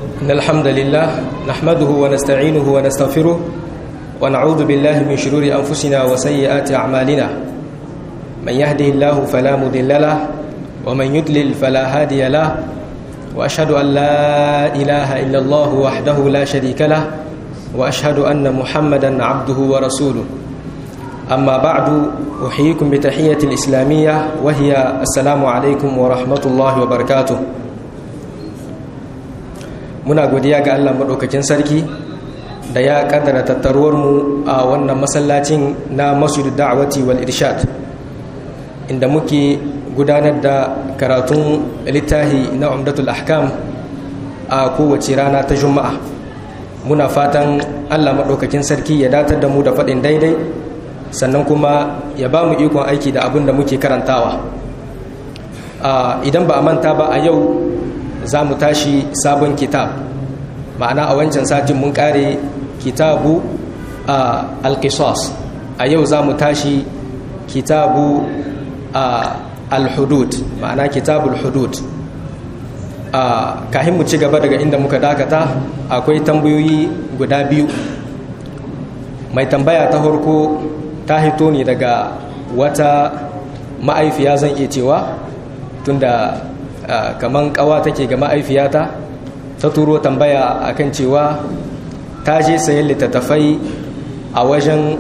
إن الحمد لله نحمده ونستعينه ونستغفره ونعوذ بالله من شرور أنفسنا وسيئات أعمالنا من يهده الله فلا مضل له ومن يضلل فلا هادي له وأشهد أن لا إله إلا الله وحده لا شريك له وأشهد أن محمدا عبده ورسوله أما بعد أحييكم بتحية الإسلامية وهي السلام عليكم ورحمة الله وبركاته muna godiya ga Allah maɗaukakin sarki da ya ƙaddara tattaruwarmu a wannan masallacin na masjid da'awati wal irshad inda muke gudanar da karatun littahi na umdatul ahkam a kowace rana ta juma'a muna fatan Allah maɗaukakin sarki ya datar da mu da faɗin daidai sannan kuma ya ba mu ikon aiki da abin da muke karantawa idan ba a manta ba a yau za mu tashi sabon kitab ma'ana a wancan satin mun kare kitabu a alkisos a yau za mu tashi kitabu a alhudud ma'ana kitabul hudud a kahin mu ci gaba daga inda muka dakata akwai tambayoyi guda biyu mai tambaya ta farko ta hito ne daga wata ma'aifiya zan iya cewa tunda kaman kawa take ga ma'aifiyata ta turo tambaya akan cewa ta je sayan littattafai a wajen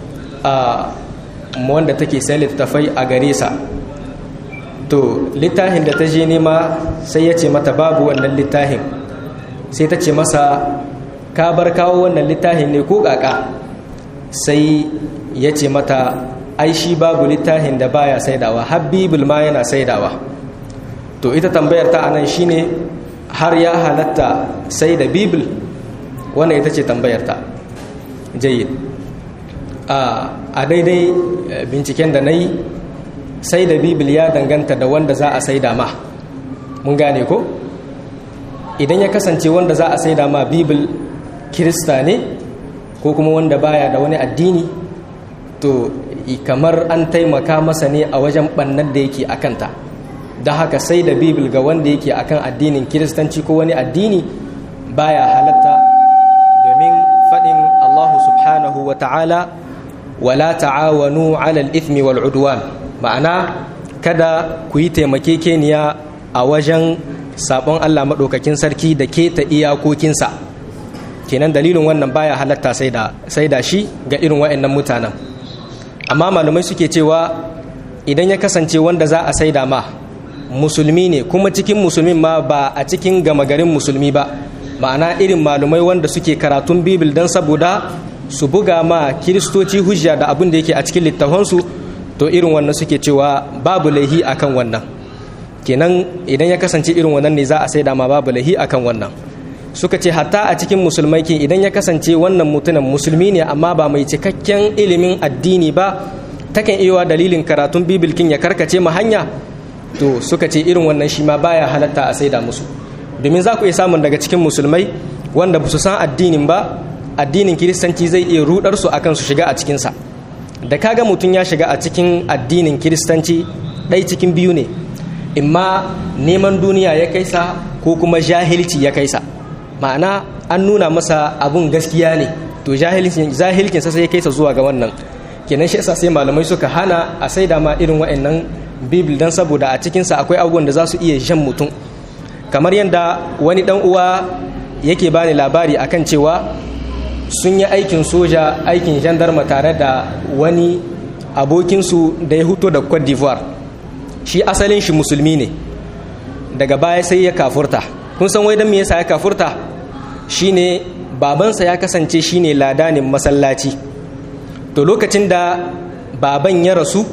wanda take sayan littattafai a gare sa to littafin da ta je nema sai ya ce mata babu wannan littafin sai ta ce masa ka bar kawo wannan littafin ne ko kaka sai ya ce mata ai shi babu littafin da baya saidawa habbibul ma yana saidawa to ita tambayar ta anan shine har ya halatta sai da bibil wannan ita ce tambayar ta jayyid a daidai binciken da na yi sai da bibil ya danganta da wanda za a saida ma mun gane ko idan ya kasance wanda za a saida ma bibil kirista ne ko kuma wanda baya da wani addini to kamar an taimaka masa ne a wajen ɓannar da yake a kanta da haka sai da bibil ga wanda yake akan addinin kiristanci ko wani addini baya halatta domin faɗin allahu subhanahu wa ta'ala wala ta'awanu alal ithmi wal udwan ma'ana kada ku yi taimakekeniya a wajen sabon allah maɗaukakin sarki da keta iyakokinsa kenan dalilin wannan baya halatta sai da shi ga irin wa'annan mutanen amma malamai suke cewa idan ya kasance wanda za a saida ma musulmi ne kuma cikin musulmin ma ba a cikin gama garin musulmi ba ma'ana irin malumai wanda suke karatun bibil don saboda su buga ma kiristoci hujja da abin da yake a cikin littafansu to irin wannan suke cewa babu laihi akan wannan kenan idan ya kasance irin wannan ne za a saida ma babu laihi akan wannan suka ce hatta a cikin musulmai ke idan ya kasance wannan mutumin musulmi ne amma ba mai cikakken ilimin addini ba takan iya dalilin karatun bibilkin ya karkace ma hanya to suka ce irin wannan shi ma baya halatta a saida musu domin za ku iya samun daga cikin musulmai wanda ba su san addinin ba addinin kiristanci zai iya rudar su akan su shiga a cikinsa da kaga mutum ya shiga a cikin addinin kiristanci ɗai cikin biyu ne imma neman duniya ya kaisa ko kuma jahilci ya kaisa ma'ana an nuna masa abun gaskiya ne to jahilcinsa sai ya kaisa zuwa ga wannan kenan shi yasa sai malamai suka hana a saida ma irin wa'annan bibil don saboda a cikinsa akwai abubuwan da za su iya jan mutum kamar yadda wani dan uwa yake bani labari akan cewa sun yi aikin soja aikin gendarma tare da wani abokinsu da ya huto da cote d'ivoire shi asalin shi musulmi ne daga baya sai ya kafurta kun san wai don me yasa ya kafurta shine babansa ya kasance shine ladanin masallaci to lokacin da baban ya rasu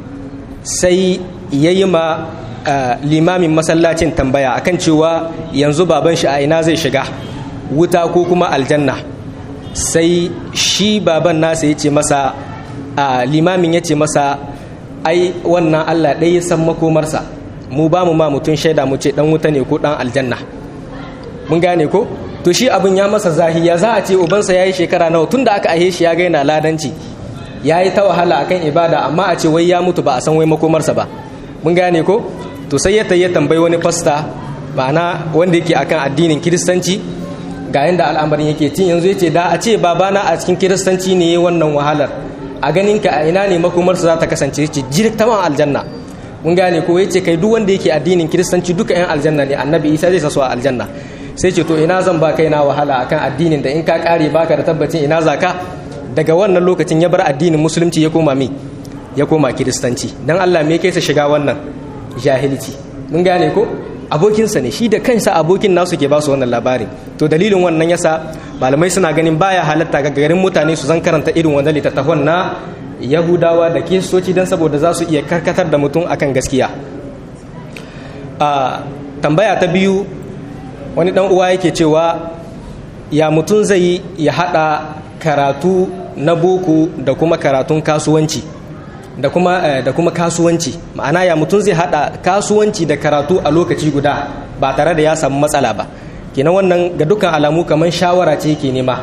sai ya yi ma limamin masallacin tambaya akan cewa yanzu baban shi a ina zai shiga wuta ko kuma aljanna sai shi baban nasa ya ce masa limamin ya ce masa ai wannan allah ɗaya ya san makomarsa mu ba mu ma mutum shaida mu ce ɗan wuta ne ko ɗan aljanna mun gane ko to shi abin ya masa zahiya za a ce ubansa ya yi shekara nawa tun da aka ahe shi ya gaina ladanci ya yi ta wahala akan ibada amma a ce wai ya mutu ba a san wai makomarsa ba mun gane ko to sai ya ya tambayi wani fasta ma'ana wanda yake akan addinin kiristanci ga yanda al'amarin yake tun yanzu yace da a ce babana a cikin kiristanci ne wannan wahalar a ganin ka a ina ne makomarsa za ta kasance yace jirtaman aljanna mun gane ko yace kai duk wanda yake addinin kiristanci duka yan aljanna ne annabi isa zai sa a aljanna sai ce to ina zan ba kaina wahala akan addinin da in ka kare baka da tabbacin ina zaka daga wannan lokacin ya bar addinin musulunci ya koma mi ya koma kiristanci dan Allah me yake sa shiga wannan jahilci mun gane ko abokinsa ne shi da kansa abokin nasu ke ba su wannan labarin to dalilin wannan yasa malamai suna ganin baya halatta ga garin mutane su zan karanta irin wannan littattafan na yahudawa da kiristoci don saboda za su iya karkatar da mutum akan gaskiya a tambaya ta biyu wani dan uwa yake cewa ya mutum zai ya hada karatu na boko da kuma karatun kasuwanci da kuma da kuma kasuwanci ma'ana ya mutum zai hada kasuwanci da karatu a lokaci guda ba tare da ya samu matsala ba kenan wannan ga dukkan alamu kamar shawara ce yake nema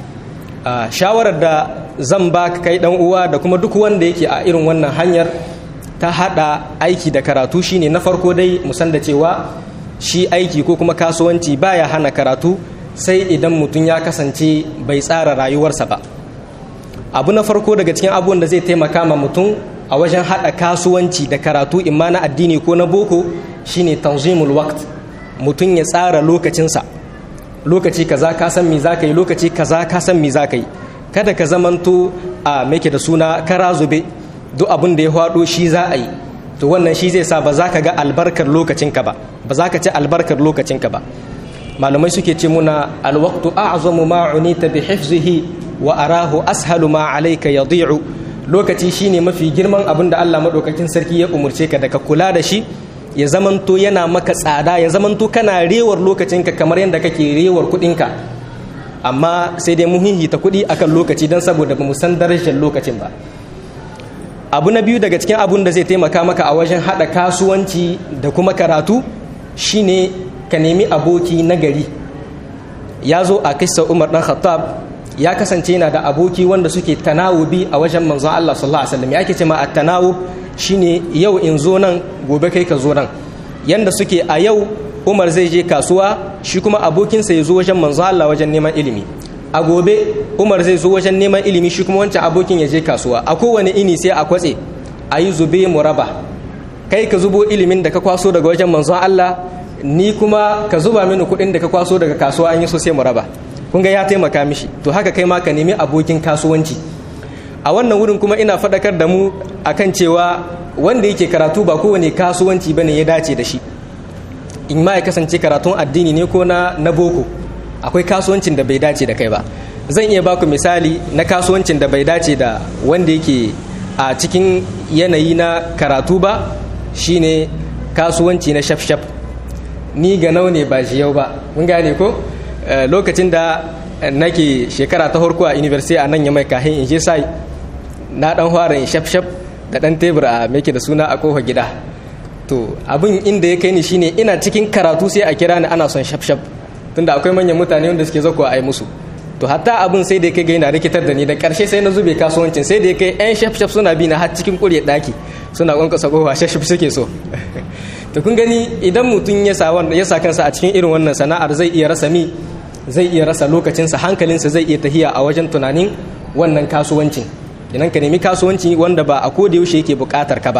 shawarar da zan ba kai dan uwa da kuma duk wanda yake a irin wannan hanyar ta hada aiki da karatu shine na farko dai musan da cewa shi aiki ko kuma kasuwanci baya hana karatu sai idan mutum ya kasance bai tsara rayuwarsa ba abu na farko daga cikin abubuwan da zai taimaka ma mutum a wajen hada kasuwanci da karatu imma na addini ko na boko shine tanzimul waqt mutum ya tsara lokacinsa lokaci kaza ka san me zaka yi lokaci kaza ka san me zaka yi kada ka zamanto a meke da suna kara zube duk abin da ya hwado shi za a yi to wannan shi zai sa ba za ka ga albarkar lokacinka ba ba za ka ci albarkar lokacinka ba malamai suke ce muna alwaqtu a'zamu ma unita bi hifzihi wa arahu ashalu ma alayka yadi'u lokaci shine mafi girman abin da Allah madaukakin sarki ya umurce ka da ka kula da shi ya zamanto yana maka tsada ya zamanto kana rewar lokacinka kamar yadda kake rewar kuɗinka amma sai dai muhimmi ta kuɗi akan lokaci don saboda ba mu san darajar lokacin ba abu na biyu daga cikin abun da zai taimaka maka a wajen haɗa kasuwanci da kuma karatu shine ka nemi aboki nagari ya zo a kisa umar ɗan khattab ya kasance yana da aboki wanda suke tanawubi a wajen manzon Allah sallallahu alaihi wasallam ya ke ce ma at-tanawub shine yau in zo nan gobe kai ka zo nan yanda suke a yau Umar zai je kasuwa shi kuma abokinsa ya zo wajen manzon Allah wajen neman ilimi a gobe Umar zai zo wajen neman ilimi shi kuma wancan abokin ya je kasuwa a kowane ini sai a kwatse a yi zube muraba kai ka zubo ilimin da ka kwaso daga wajen manzon Allah ni kuma ka zuba mini kuɗin da ka kwaso daga kasuwa an yi so sai muraba kun ga ya taimaka mishi to haka kai ma ka nemi abokin kasuwanci a wannan wurin kuma ina faɗakar da mu akan cewa wanda yake karatu ba kowane kasuwanci bane ya dace da shi in ma ya kasance karatun addini ne ko na na boko akwai kasuwancin da bai dace da kai ba zan iya baku misali na kasuwancin da bai dace da wanda yake a cikin yanayi na karatu ba shine kasuwanci na shaf-shaf ni ga nau ne ba shi yau ba mun gane ko lokacin da nake shekara ta harko a university a nan ya mai kahin in je sai na dan fara in shaf-shaf da dan tebur a meke da suna a kofa gida to abin inda ya kai ni shine ina cikin karatu sai a kira ni ana son shaf-shaf tunda akwai manyan mutane wanda suke zakuwa a yi musu to hatta abin sai da ya kai ga yana rikitar da ni da karshe sai na zube kasuwancin sai da ya kai yan shaf-shaf suna bi na har cikin kurye daki suna kwankwasa kofa shaf suke so to kun gani idan mutum ya sa ya sa kansa a cikin irin wannan sana'ar zai iya rasa mi zai iya rasa lokacinsa hankalinsa zai iya tahiya a wajen tunanin wannan kasuwancin idan ka nemi kasuwanci wanda ba a koda yaushe yake bukatar ka ba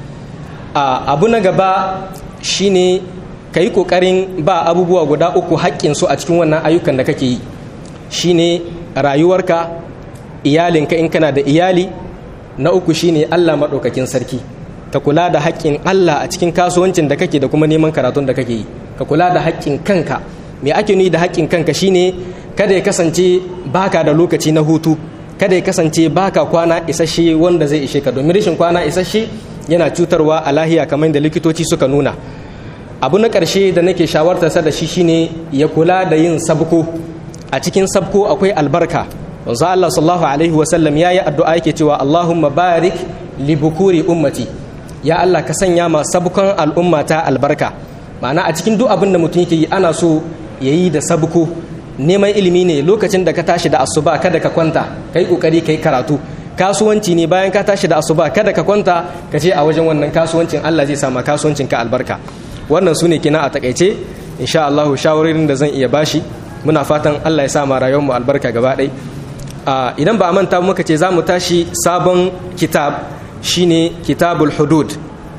a abu na gaba shine ka yi kokarin ba abubuwa guda uku haƙƙinsu a cikin wannan ayyukan da kake yi shine rayuwarka iyalinka in kana da iyali na uku shine allah maɗaukakin sarki ka kula da haƙƙin allah a cikin kasuwancin da kake da kuma neman karatun da kake yi ka kula da haƙƙin kanka me ake nuni da haƙƙin kanka shine kada ya kasance baka da lokaci na hutu kada ya kasance baka kwana isasshe wanda zai ishe ka domin rashin kwana isasshe yana cutarwa a lahiya kamar da likitoci suka nuna abu na ƙarshe da nake shawartarsa da shi shine ya kula da yin sabko a cikin sabko akwai albarka wanzu Allah sallallahu alaihi wasallam ya yi addu'a yake cewa Allahumma barik li bukuri ummati ya Allah ka sanya ma sabkon al'ummata albarka ma'ana a cikin duk abin da mutum yake yi ana so ya yi da sabko neman ilimi ne lokacin da ka tashi da asuba kada ka kwanta kai kokari kai karatu kasuwanci ne bayan ka tashi da asuba kada ka kwanta ka ce a wajen wannan kasuwancin Allah zai sama kasuwancin ka albarka wannan su ne kina a takaice insha Allah shawarorin da zan iya bashi muna fatan Allah ya sa ma rayuwar mu albarka gaba ɗaya idan ba a manta muka ce za mu tashi sabon kitab shine kitabul hudud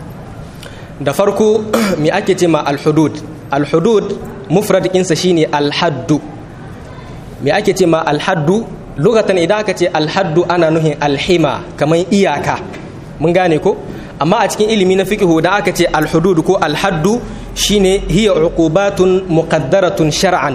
da farko me ake ce ma al-hudud al-hudud mufrad ɗinsa shine al-haddu me ake ce ma al-haddu lokacin idan aka ce al-haddu ana nuhin al-hima kamar iyaka mun gane ko amma a cikin ilimi na fiqhu da aka ce al-hudud ko al-haddu shine hiya uqubatun muqaddaratun shar'an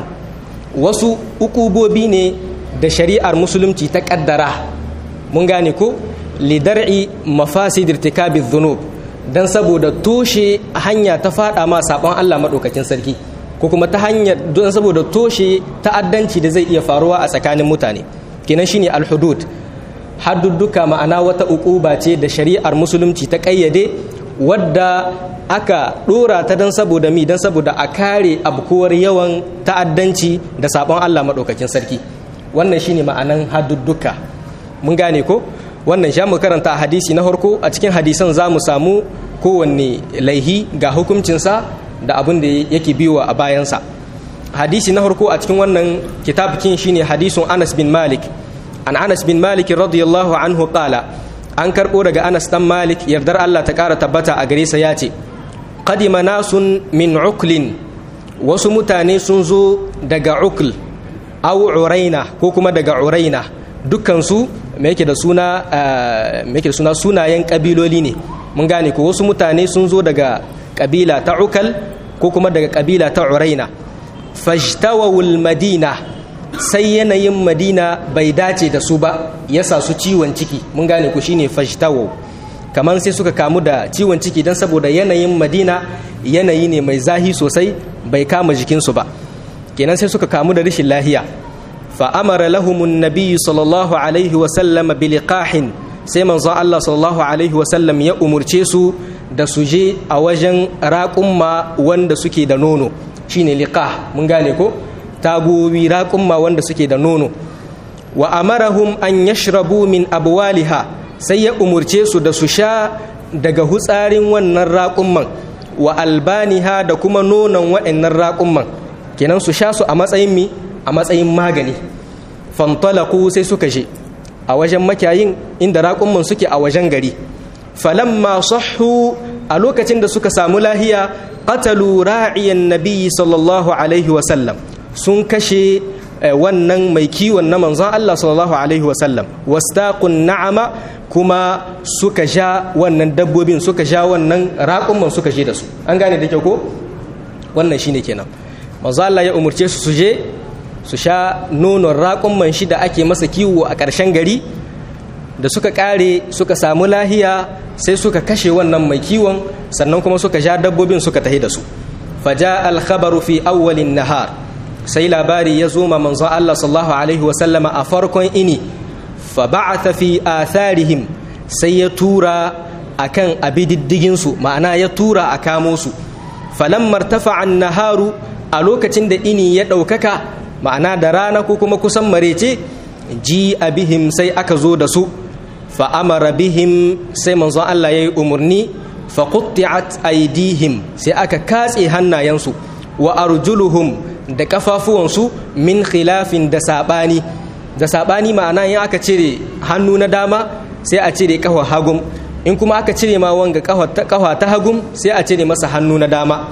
wasu ukubobi ne da shari'ar musulunci ta kaddara mun gane ko lidar'i mafasid irtikabi dhunub dan saboda toshe hanya ta fada ma sabon Allah madaukakin sarki ko kuma ta hanyar don saboda toshe ta'addanci da zai iya faruwa a tsakanin mutane kenan shine al-hudud haddudduka ma'ana wata ukuba ce da shari'ar musulunci ta kayyade wadda aka dora ta don saboda mi don saboda a kare abkuwar yawan ta'addanci da sabon Allah madaukakin sarki wannan shine ma'anan haddudduka mun gane ko wannan sha mu karanta a hadisi na harko a cikin hadisan za mu samu kowanne laihi ga hukuncinsa da abin da yake biyowa a bayansa hadisi na harko a cikin wannan kitabkin shine hadisun anas bin malik an anas bin malik radiyallahu anhu qala an karbo daga anas dan malik yardar allah ta kara tabbata a gare sa ya ce qadima nasun min uklin wasu mutane sun zo daga ukl aw uraina ko kuma daga uraina dukkansu me yake da suna me yake da suna sunayen kabiloli ne mun gane ko wasu mutane sun zo daga kabila ta ukal ko kuma daga kabila ta uraina fajtawawul madina sai yanayin madina bai dace da su ba yasa su ciwon ciki mun gane ku shine fajtawaw kamar sai suka kamu da ciwon ciki don saboda yanayin madina yanayi ne mai zahi sosai bai kama jikinsu ba kenan sai suka kamu da rashin lahiya فأمر لهم النبي صلى الله عليه وسلم بلقاح sai manzo Allah sallallahu alaihi wasallam ya umurce su da su je a wajen raƙumma wanda suke da nono shine liqah mun gane ko tagowi raƙumma wanda suke da nono wa amarahum an yashrabu min abwaliha sai ya umurce su da su sha daga hutsarin wannan raƙumman wa albaniha da kuma nonon waɗannan raƙumman kenan su sha su a matsayin mi a matsayin magani fantalaku sai suka je a wajen makiyayin inda raƙumman suke a wajen gari falamma sahhu a lokacin da suka samu lahiya qatalu ra'iyan nabiyyi sallallahu alaihi wasallam sun kashe wannan mai kiwon na manzon Allah sallallahu alaihi wasallam wastaqun na'ama kuma suka sha wannan dabbobin suka sha wannan raƙumman suka je da su an gane da kyau ko wannan shine kenan manzon Allah ya umurce su su je su sha nonon raƙumman shi da ake masa kiwo a ƙarshen gari da suka ƙare suka samu lahiya sai suka kashe wannan mai kiwon sannan kuma suka sha dabbobin suka tahi da su faja alkhabaru fi awwalin nahar sai labari ya zo ma manzon Allah sallallahu alaihi wasallama a farkon ini fa ba'atha fi atharihim sai ya tura akan abididdigin su ma'ana ya tura a kamo su falamma irtafa'a an-naharu a lokacin da ini ya ɗaukaka ma'ana da rana ko kuma kusan marece ji a bihim sai aka zo da su fa'amara bihim sai manzon Allah ya yi umarni faƙutti'at aidihim sai aka katse hannayensu wa arjuluhum da ƙafafuwansu min khilafin da saɓani da saɓani ma'ana in aka cire hannu na dama sai a cire ƙafa hagum in kuma aka cire ma wanga ƙafa ta hagum sai a cire masa hannu na dama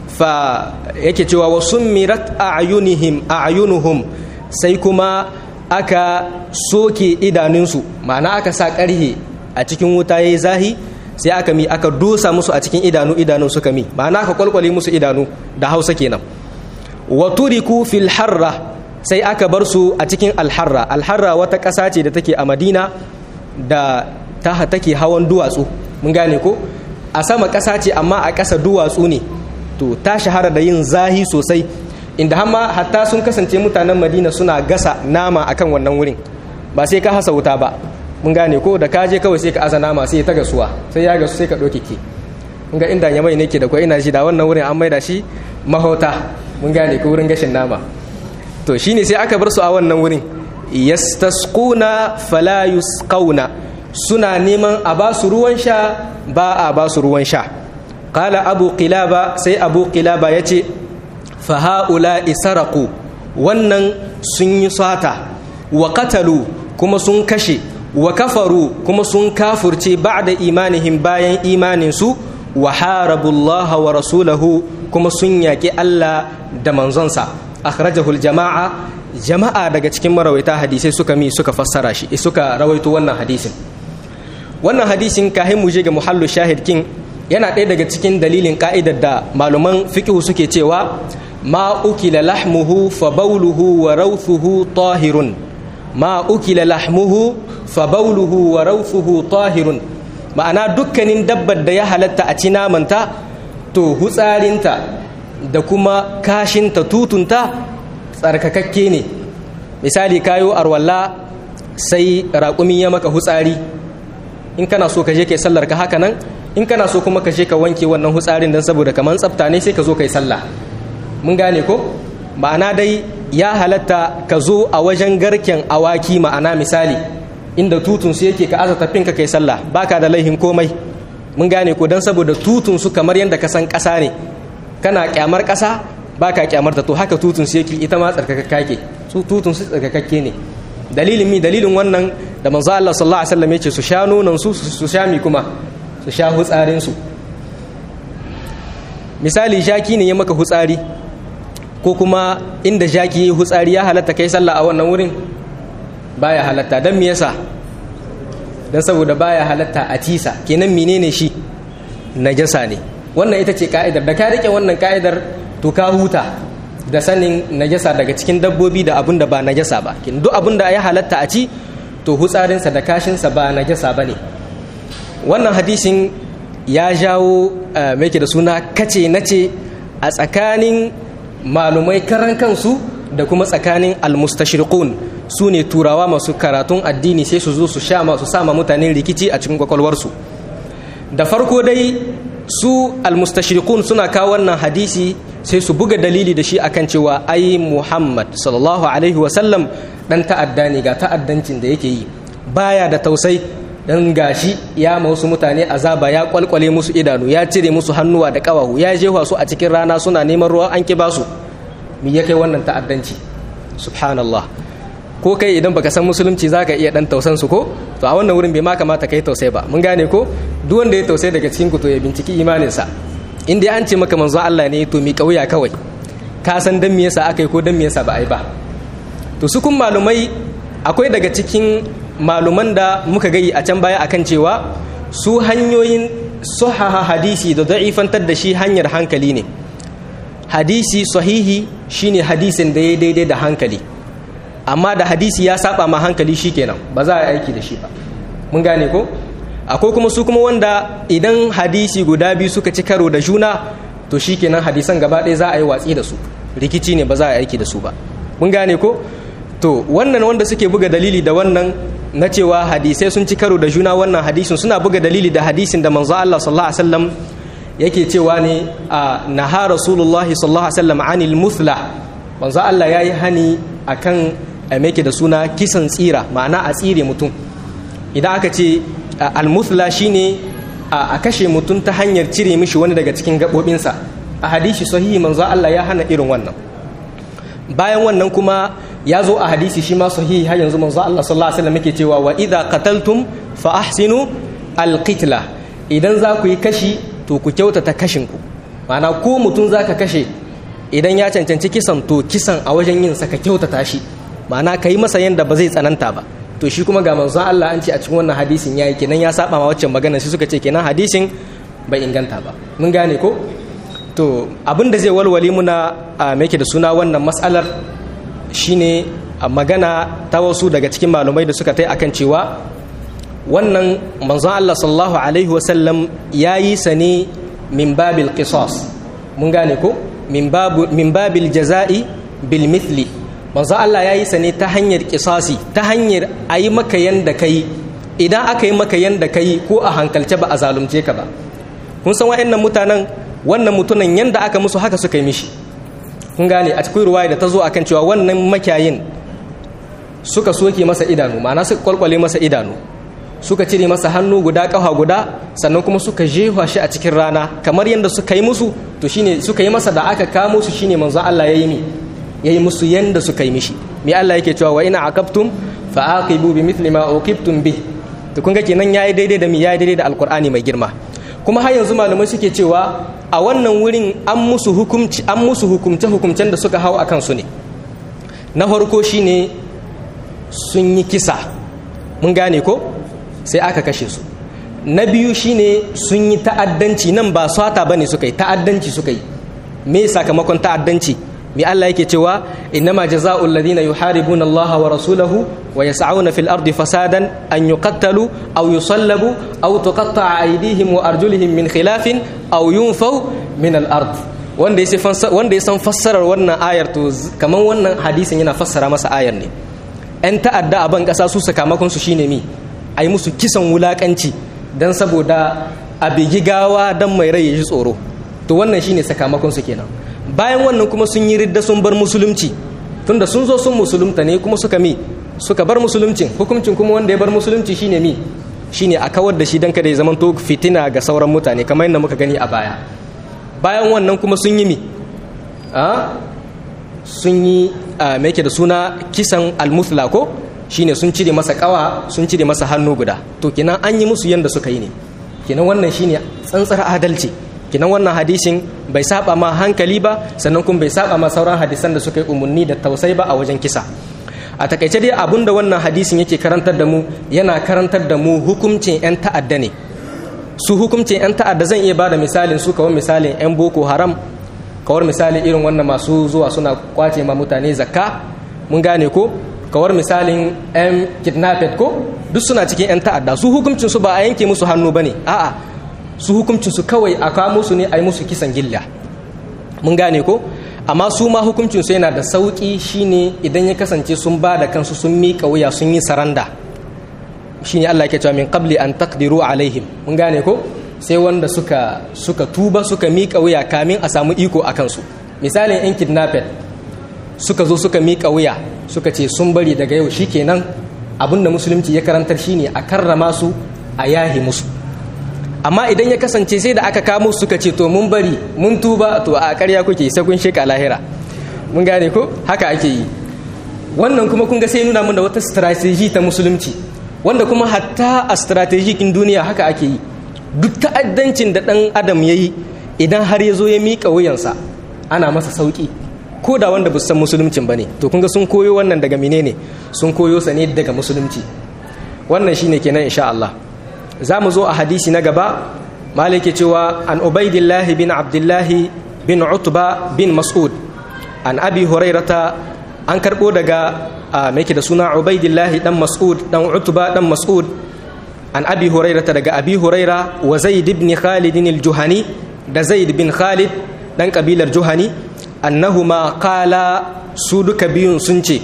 fa yake cewa wa summirat a'yunihim a'yunuhum sai kuma aka soke idanunsu ma'ana aka sa ƙarhe a cikin wuta yayi zahi sai aka mi aka dosa musu a cikin idanu idanun suka mi ma'ana aka kwalkwale musu idanu da Hausa kenan wa turiku fil harra sai aka bar su a cikin alharra alharra wata ƙasa ce da take a Madina da ta take hawan duwatsu mun gane ko a sama ƙasa ce amma a ƙasa duwatsu ne to ta shahara da yin zahi sosai inda hamma hatta sun kasance mutanen madina suna gasa nama akan wannan wurin ba sai ka hasa wuta ba mun gane ko da ka je kawai sai ka aza nama sai ta gasuwa sai ya gasu sai ka ɗauke ki mun ga inda ya mai ne ke da kwai ina shi da wannan wurin an maida shi mahauta mun gane ko wurin gashin nama to shine sai aka bar su a wannan wurin yastasquna fala yusqauna suna neman a ba su ruwan sha ba a ba su ruwan sha qala abu qilaba sai abu qilaba yace fa haula isaraku wannan sun yi sata wa qatalu kuma sun kashe wa kafaru kuma sun kafurce ba'da imanihim bayan imaninsu wa harabullaha wa rasulahu kuma sun yaƙi Allah da manzonsa akhrajahu jama'a jama'a daga cikin marawaita hadisai suka mi suka fassara shi suka rawaito wannan hadisin wannan hadisin kahin mu je ga muhallu shahid kin yana ɗaya daga cikin dalilin ka'idar da malaman fiqh suke cewa ma ukila lahmuhu fa bawluhu wa rawthuhu tahirun ma ukila lahmuhu fa bawluhu wa rawthuhu tahirun ma'ana dukkanin dabbar da ya halatta a ci namanta to hutsarinta da kuma kashinta tutunta tsarkakakke ne misali kayo arwalla sai raƙumi ya maka hutsari in kana so ka je kai sallar ka haka nan in kana so kuma ka je ka wanke wannan hutsarin don saboda kamar tsafta ne sai ka zo kai sallah mun gane ko ma'ana dai ya halatta ka zo a wajen garken awaki ma'ana misali inda tutun su yake ka aza tafin ka kai sallah baka da laihin komai mun gane ko don saboda tutun su kamar yadda ka san ƙasa ne kana kyamar ƙasa baka kyamar ta to haka tutun su yake ita ma tsarkakakka ke su tutun su tsarkakakke ne dalilin mi dalilin wannan da manzo Allah sallallahu alaihi wasallam yace su sha nonon su su sha mi kuma su sha hutsarin su misali jaki ne ya maka hutsari ko kuma inda jaki ya hutsari ya halatta kai sallah a wannan wurin baya halatta dan me yasa dan saboda baya halatta a tisa kenan menene shi najasa ne wannan ita ce ka'idar da ka rike wannan ka'idar to ka huta da sanin najasa daga cikin dabbobi da abun da ba najasa ba kin duk abun da ya halatta a ci to hutsarinsa da kashinsa ba najasa ba ne wannan hadisin ya jawo mai da suna kace nace a tsakanin malumai karan kansu da kuma tsakanin almustashriqun su ne turawa masu karatun addini sai su zo su sha masu sama mutane rikici a cikin kwakwalwarsu da farko dai su almustashriqun suna kawo wannan hadisi sai su buga dalili da shi akan cewa ai Muhammad sallallahu alaihi wasallam dan ta'adda ne ga ta'addancin da yake yi baya da tausai dan gashi ya ma wasu mutane azaba ya kwalkwale musu idanu ya cire musu hannuwa da kawahu ya jefa su a cikin rana suna neman ruwa an ki basu me ya kai wannan ta'addanci subhanallah ko kai idan baka san musulunci zaka iya dan tausan su ko to a wannan wurin bai ma kamata kai tausai ba mun gane ko duk wanda ya tausai daga cikin ku to ya binciki imaninsa in dai an ce maka manzo Allah ne to mi kauya kawai ka san dan me yasa akai ko dan me yasa ba ai ba to su kun malumai akwai daga cikin maluman da muka gayi a can baya akan cewa su hanyoyin sahaha hadisi da da'ifantar da shi hanyar hankali ne hadisi sahihi shine hadisin da ya daidai da hankali amma da hadisi ya saba ma hankali shikenan ba za a aiki da shi ba mun gane ko akwai kuma su kuma wanda idan hadisi guda biyu suka ci karo da juna to shikenan hadisan gaba ɗaya za a yi watsi da su rikici ne ba za a aiki da su ba mun gane ko to wannan wanda suke buga dalili da wannan na cewa hadisai sun ci karo da juna wannan hadisin suna buga dalili da hadisin da manzo Allah sallallahu alaihi wasallam yake cewa ne a naha rasulullahi sallallahu alaihi wasallam anil muthla manzo Allah yayi hani akan a da suna kisan tsira ma'ana a tsire mutum idan aka ce almuthla shine a kashe mutum ta hanyar cire mishi wani daga cikin gaɓoɓinsa a hadisi sahihi manzo Allah ya hana irin wannan bayan wannan kuma ya zo a hadisi shi ma sahihi har yanzu manzo Allah sallallahu alaihi wasallam yake cewa wa idza qataltum fa ahsinu alqitla idan za ku yi kashi to ku kyautata kashin ku ma'ana ko mutum zaka kashe idan ya cancanci kisan to kisan a wajen yin sa ka kyautata shi ma'ana ka yi masa yanda ba zai tsananta ba to shi kuma ga manzon Allah an ce a cikin wannan hadisin yayi kenan ya saba ma waccan magana sai suka ce kenan hadisin bai inganta ba mun gane ko to abin da zai walwale muna a make da suna wannan mas'alar shine magana ta wasu daga cikin malumai da suka tai akan cewa wannan manzon Allah sallallahu alaihi wasallam yayi sa ne min babil qisas mun gane ko min babu min babil jaza'i bil mithli manzo Allah ya yi sa ne ta hanyar kisasi ta hanyar a yi maka yanda ka yi idan aka yi maka yanda ka yi ko a hankalce ba a zalunce ka ba kun san wa'annan mutanen wannan mutunan yanda aka musu haka suka yi mishi kun gane a cikin ruwaya da ta zo akan cewa wannan makiyayin suka soke masa idanu ma'ana suka kwalkwale masa idanu suka cire masa hannu guda ƙafa guda sannan kuma suka jefa shi a cikin rana kamar yadda suka yi musu to shine suka yi masa da aka kamo su shine manzon Allah ya yi mi ya yi musu yanda suka yi mishi me Allah yake cewa wa ina aqabtum fa aqibu bi mithli ma uqibtum bi to kun ga kenan yayi daidai da mi yayi daidai da alqur'ani mai girma kuma har yanzu malamai suke cewa a wannan wurin an musu hukumci an musu hukumce hukumcen da suka hau akan su ne na farko shine sun yi kisa mun gane ko sai aka kashe su na biyu shine sun yi ta'addanci nan ba swata bane suka yi ta'addanci suka yi me sakamakon ta'addanci me Allah yake cewa innama jazaa'ul ladina yuharibuna Allah wa rasulahu wa yas'auna fil ardi fasadan an yuqattalu aw yusallabu aw tuqatta'a aydihim wa arjuluhum min khilafin aw yunfaw min al ard wanda ya wanda ya san fassarar wannan ayar to kaman wannan hadisin yana fassara masa ayar ne ‘yan ta'adda a ban ƙasa su sakamakonsu shine mi a yi musu kisan wulaƙanci don saboda a bigi gawa don mai rai ya ji tsoro to wannan shine sakamakonsu kenan bayan wannan kuma sun yi ridda sun bar musulunci tunda sun zo sun musulunta ne kuma suka mi suka bar musuluncin hukuncin kuma wanda ya bar musulunci shine mi shine a kawar da shi don kada ya zama to fitina ga sauran mutane kamar yadda muka gani a baya bayan wannan kuma sun yi mi sun yi mai da suna kisan almuthla ko shine sun cire masa kawa sun cire masa hannu guda to kenan an yi musu yanda suka yi ne kenan wannan shine tsantsar adalci kenan wannan hadisin bai saba ma hankali ba sannan kuma bai saba ma sauran hadisan da suka yi umarni da tausai ba a wajen kisa a takaice dai abun da wannan hadisin yake karantar da mu yana karantar da mu hukuncin 'yan ta'adda ne su hukuncin 'yan ta'adda zan iya ba da misalin su kawai misalin 'yan boko haram kawar misali irin wannan masu zuwa suna kwace ma mutane zakka mun gane ko kawar misalin 'yan kidnapped ko duk suna cikin 'yan ta'adda su hukuncin su ba a yanke musu hannu ba ne a'a su hukuncin su kawai a kamo su ne a yi musu kisan gilla mun gane ko amma su ma hukuncin su yana da sauki shine idan ya kasance sun ba da kansu sun miƙa wuya sun yi saranda shine Allah ke cewa min qabli an taqdiru alaihim mun gane ko sai wanda suka suka tuba suka miƙa wuya kamin a samu iko a kansu misalin yan kidnapped suka zo suka miƙa wuya suka ce sun bari daga yau shikenan abinda musulunci ya karantar shine a karrama su a yahi musu amma idan ya kasance sai da aka kamo suka ce to mun bari mun tuba to a ƙarya kuke sai kun sheka lahira mun gane ko haka ake yi wannan kuma kun ga sai nuna mun da wata strategy ta musulunci wanda kuma hatta a strategikin duniya haka ake yi duk ta'addancin da ɗan adam ya yi idan har ya zo ya miƙa wuyansa ana masa sauƙi ko da wanda san musuluncin ba ne to kun ga sun koyo wannan daga menene sun koyo sa ne daga musulunci wannan shine kenan insha Allah za mu zo a hadisi na gaba malike cewa an ubaidillah bin abdullah bin utba bin mas'ud an abi hurairata an karbo daga mai da suna ubaidillah dan mas'ud dan utba dan mas'ud an abi hurairata daga abi huraira wa zaid ibn khalid al-juhani da zaid bin khalid dan kabilar juhani annahuma qala su duka biyun sun ce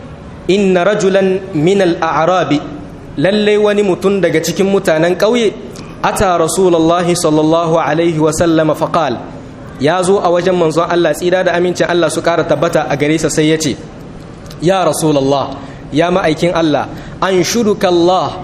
inna rajulan min al-a'rabi lalle wani mutum daga cikin mutanen ƙauye ata rasulullahi sallallahu alaihi wa sallama faqal ya zo a wajen manzon Allah tsira da amincin Allah su ƙara tabbata a gare sa sai ya ce ya rasulullah ya ma'aikin Allah an shuduka Allah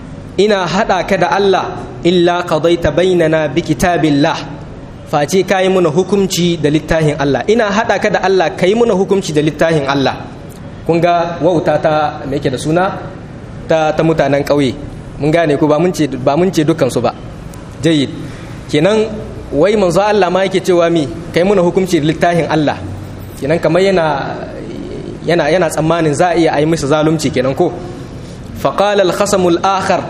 ina haɗa ka da Allah illa qadaita bainana bi kitabillah face kayi muna hukunci da littafin Allah ina haɗa ka da Allah kayi muna hukunci da littafin Allah kun ga wauta ta me yake da suna ta, ta mutanen ƙauye mun gane ku ba mun ce ba mun ce dukkan su ba jayyid kenan wai manzo Allah ma yake cewa mi kai muna hukunci da littafin Allah kenan kamar yana yana yana tsammanin za a iya yi masa zalunci kenan ko faqala al-khasamul akhar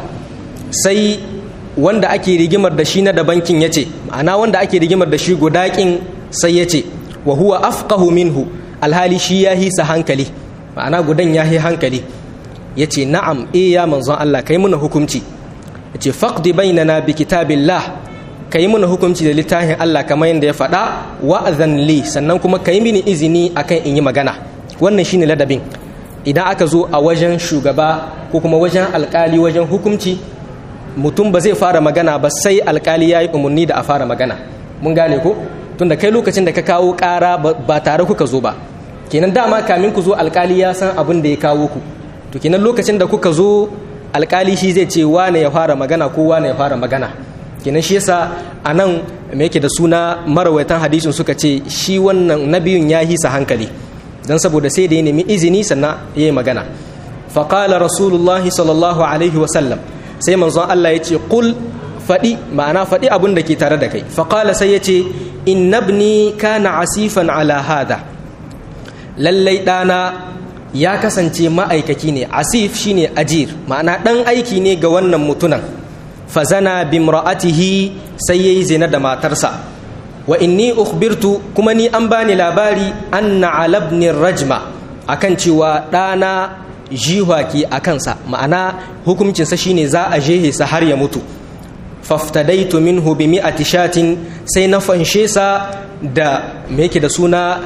sai wanda ake rigimar da shi na da bankin ya ce ma'ana wanda ake rigimar da shi gudaƙin sai ya ce wa huwa afqahu minhu alhali shi ya hisa hankali ma'ana gudan ya hi hankali ya ce na'am e ya manzon Allah kai muna hukunci ya ce faqdi bainana bi kitabillah kai muna hukunci da littafin Allah kamar yadda ya faɗa wa'azan li sannan kuma kai mini izini akan in yi magana wannan shine ladabin idan aka zo a wajen shugaba ko kuma wajen alkali wajen hukunci mutum ba zai fara magana ba sai alkali ya yi umarni da a fara magana mun gane ko tunda kai lokacin da ka kawo ƙara ba tare kuka zo ba kenan dama kamin ku zo alkali ya san abin da ya kawo ku to kenan lokacin da kuka zo alkali shi zai ce wane ya fara magana ko wane ya fara magana kenan shi yasa a nan me yake da suna marawaitan hadisin suka ce shi wannan nabiyun ya hisa hankali don saboda sai da ya nemi izini sannan ya yi magana faƙala rasulullah sallallahu alaihi wasallam sai manzon Allah ya ce ƙul faɗi ma'ana faɗi abin da ke tare da kai faƙala sai ya ce innabni kana asifan ala hada lallai ɗana ya kasance ma'aikaki ne asif shine ajir ma'ana ɗan aiki ne ga wannan mutunan fazana bimra'atihi sai yayi zina da matarsa wa inni ukhbirtu kuma ni an bani labari anna alabni rajma akan cewa ɗana jihwaki a kansa ma'ana hukuncinsa shine za a jehe sa har ya mutu faftadaitu minhu bi mi'ati shatin sai na fanshe sa da me yake da suna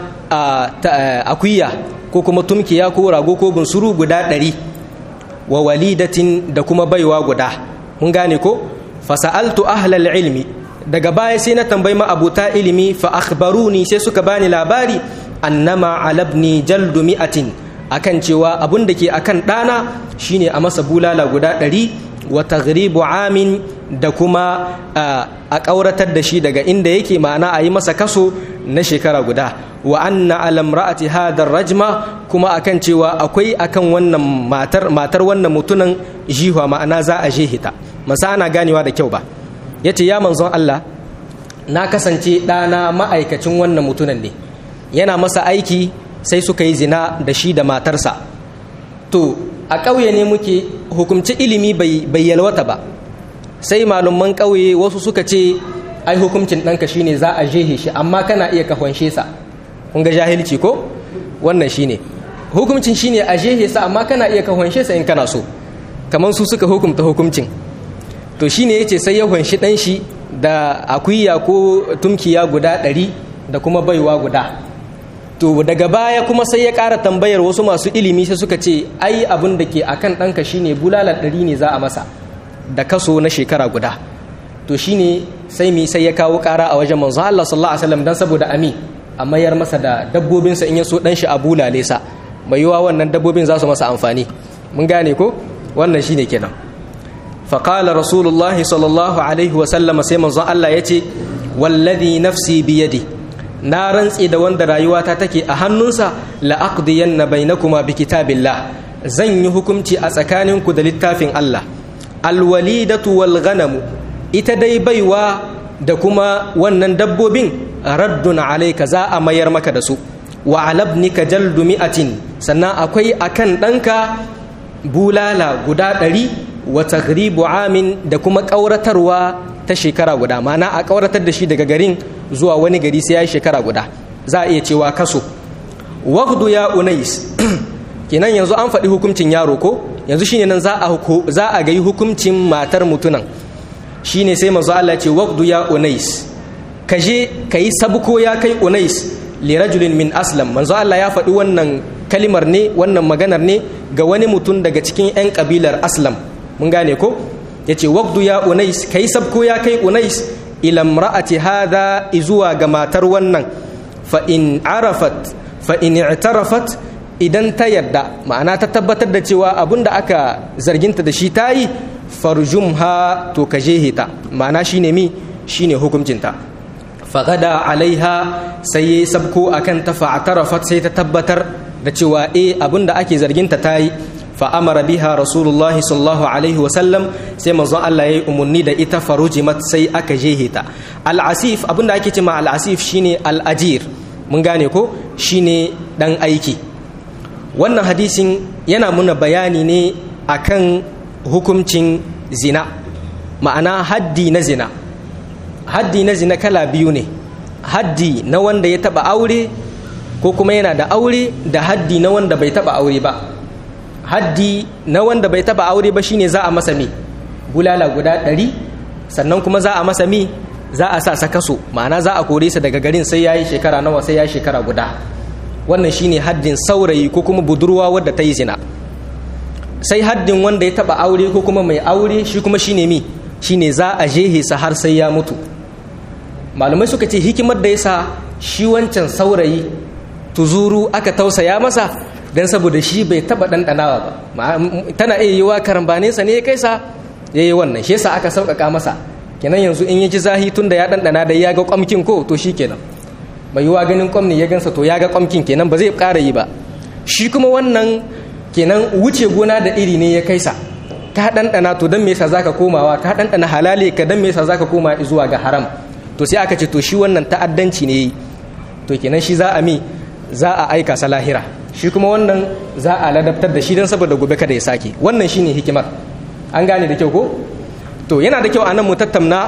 akuya ko kuma tumkiya ko rago ko bunsuru guda ɗari wa walidatin da kuma baiwa guda mun gane ko fasa'altu ahlal ilmi daga baya sai na tambayi ma abuta ilimi fa akhbaruni sai suka bani labari annama alabni jaldu mi'atin akan cewa abun da ke akan ɗana shine a masa bulala guda ɗari wa taghribu amin da kuma a ƙauratar da shi daga inda yake ma'ana a yi masa kaso na shekara guda wa anna alam ra'ati hadar rajma kuma akan cewa akwai akan wannan matar matar wannan mutunan jihwa ma'ana za a jehita masa ana ganewa da kyau ba yace ya manzon Allah na kasance ɗana ma'aikacin wannan mutunan ne yana masa aiki sai suka yi zina da shi da matarsa to a ƙauye ne muke hukumci ilimi bai yalwata ba sai malaman ƙauye wasu suka ce ai hukuncin ɗanka shine za a jehe shi amma kana iya kahonshe sa kun ga jahilci ko wannan shine hukuncin shine a jehe sa amma kana iya kahonshe sa in kana so kamar su suka hukumta hukuncin to shine yace sai ya hunshi ɗan shi da akuya ko tumkiya guda ɗari da kuma baiwa guda to daga baya kuma sai ya ƙara tambayar wasu masu ilimi sai suka ce ai abin da ke akan ɗanka shine bulalar ɗari ne za a masa da kaso na shekara guda to shine sai mi sai ya kawo ƙara a wajen manzo Allah sallallahu alaihi wasallam dan saboda ami a mayar masa da dabbobinsa in ya so ɗan shi a bulale sa mai yiwa wannan dabbobin za su masa amfani mun gane ko wannan shine kenan faqala rasulullahi sallallahu alaihi wasallam sai manzo Allah yace wallazi nafsi biyadi na rantse da wanda rayuwata take a hannunsa la'aqdiyanna bainakuma bi kitabillah zan yi hukunci a tsakaninku da littafin Allah alwalidatu wal ghanamu ita dai baiwa da kuma wannan dabbobin raddun alayka za a mayar maka da su wa alabnika jaldu mi'atin sannan akwai akan ɗanka bulala guda ɗari wa taghribu amin da kuma ƙauratarwa ta shekara guda ma'ana a ƙauratar da shi daga garin zuwa wani gari sai ya yi shekara guda za a iya cewa kaso waqdu ya unais kenan yanzu an faɗi hukuncin yaro ko yanzu shine nan za a za a ga hukuncin matar mutunan shine sai manzo Allah ce waqdu ya unais kaje kai sabko ya kai unais li rajulin min aslam manzo Allah ya faɗi wannan kalimar ne wannan maganar ne ga wani mutum daga cikin 'yan kabilar aslam mun gane ko yace waqdu ya unais kai sabko ya kai unais ila imra'ati hadha izuwa ga matar wannan fa in arafat fa in i'tarafat idan ta yadda ma'ana ta tabbatar da cewa abinda aka zarginta da shi ta yi farjumha to ka ta ma'ana shine mi shine hukuncinta fagada alaiha sai ya sabko akan ta fa'tarafat sai ta tabbatar da cewa eh abinda ake zarginta ta yi fa'amara biha rasulullahi sallallahu alaihi wasallam sai manzon Allah ya yi umarni da ita farujimat sai aka jehe ta al'asif abinda ake cima al'asif shine al'ajir mun gane ko shine dan aiki wannan hadisin yana muna bayani ne akan hukuncin zina ma'ana haddi na zina haddi na zina kala biyu ne haddi na wanda ya taba aure ko kuma yana da aure da haddi na wanda bai taba aure ba haddi na wanda bai taba aure ba shine za a masa mi bulala guda ɗari sannan kuma za a masa mi za a sa kaso ma'ana za a kore sa daga garin sai yayi shekara nawa sai yayi shekara guda wannan shine haddin saurayi ko kuma budurwa wadda ta yi zina sai haddin wanda ya taba aure ko kuma mai aure shi kuma shine mi shine za a jehe sa har sai ya mutu malamai suka ce hikimar da yasa shi wancan saurayi tuzuru aka tausaya masa dan saboda shi bai taba ɗanɗanawa ba tana iya yiwa karambaninsa ne ya kai sa ya yi wannan shi yasa aka sauƙaƙa masa kenan yanzu in ya ji zahi tun da ya ɗanɗana da ya ga ƙwamkin ko to shi kenan mai yiwa ganin ƙwam ne ya gansa to ya ga ƙwamkin kenan ba zai ƙara yi ba shi kuma wannan kenan wuce gona da iri ne ya kai sa ka ɗanɗana to don me yasa zaka komawa ka ɗanɗana halale ka don me yasa zaka koma zuwa ga haram to sai aka ce to shi wannan ta'addanci ne yi to kenan shi za a mi za a aika sa lahira shi kuma wannan za a ladabtar da shi don saboda gobe kada ya sake wannan shine hikimar an gane da kyau ko to yana da kyau anan mu tattauna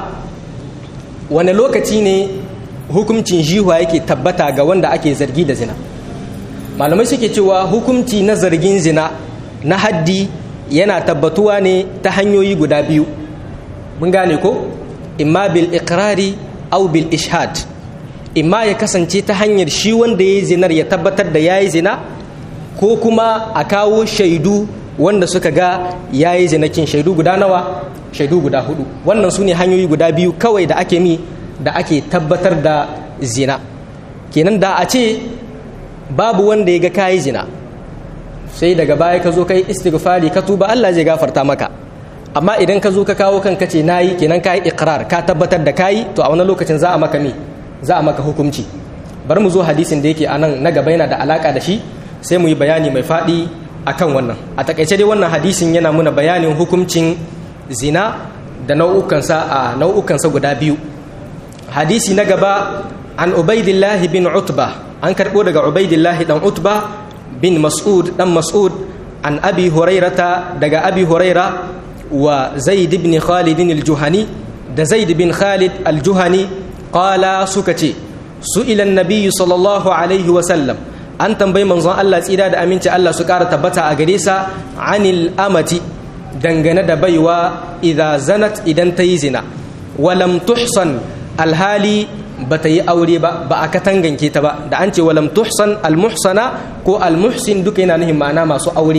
wani lokaci ne hukuncin jihuwa yake tabbata ga wanda ake zargi da zina malamai suke cewa hukunci na zargin zina na haddi yana tabbatuwa ne ta hanyoyi guda biyu mun gane ko imma bil iqrari au bil ishad imma ya kasance ta hanyar shi wanda ya yi zinar ya tabbatar da ya yi zina ko kuma a kawo shaidu wanda suka ga ya yi zinakin shaidu guda nawa shaidu guda hudu wannan su ne hanyoyi guda biyu kawai da ake mi da ake tabbatar da zina kenan da a ce babu wanda ya ga ka yi zina sai daga baya ka zo kai istighfari ka tuba Allah zai gafarta maka amma idan ka zo ka kawo kanka ce nayi kenan ka yi iqrar ka tabbatar da kayi to a wani lokacin za a maka me za a maka hukunci bari mu zo hadisin da yake anan na gaba yana da alaka da shi sai mu yi bayani mai faɗi akan wannan a takaice dai wannan hadisin yana muna bayanin hukuncin zina da nau'ukansa a nau'ukansa guda biyu hadisi na gaba an ubaidillah bin utba an karɓo daga ubaidillah dan utba bin mas'ud dan mas'ud an abi hurairata daga abi huraira wa zaid ibn khalid al-juhani da zaid bin khalid al-juhani qala suka ce su'ila an-nabiy sallallahu alaihi wa sallam an tambayi manzon Allah tsira da aminci Allah su ƙara tabbata a gare sa anil amati dangane da baiwa idza zanat idan ta yi zina walam tuhsan alhali ba ta yi aure ba ba a katanganke ta ba da an ce walam tuhsan almuhsana ko almuhsin duka yana nuhin ma'ana masu aure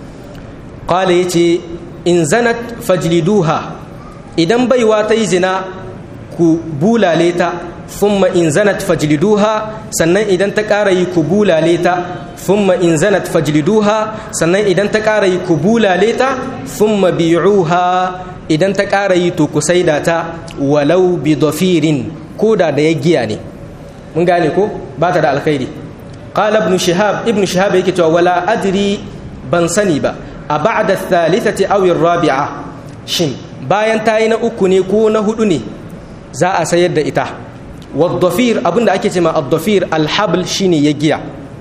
qala yace in zanat fajliduha idan baiwa ta yi zina ku bulale ta thumma in zanat fajliduha sannan idan ta ƙara yi ku bulale ta thumma in zanat fajliduha sannan idan ta ƙara yi ku bulale ta thumma bi'uha idan ta ƙara yi to ku saida ta walau bi dafirin koda da ya giya ne mun gane ko ba ta da alkhairi qala ibn shihab ibn shihab yake cewa wala adri ban sani ba a ba'da thalithati aw rabi'a shin bayan ta yi na uku ne ko na hudu ne za a sayar da ita wadafir abinda ake ce ma addafir alhabl shine ya giya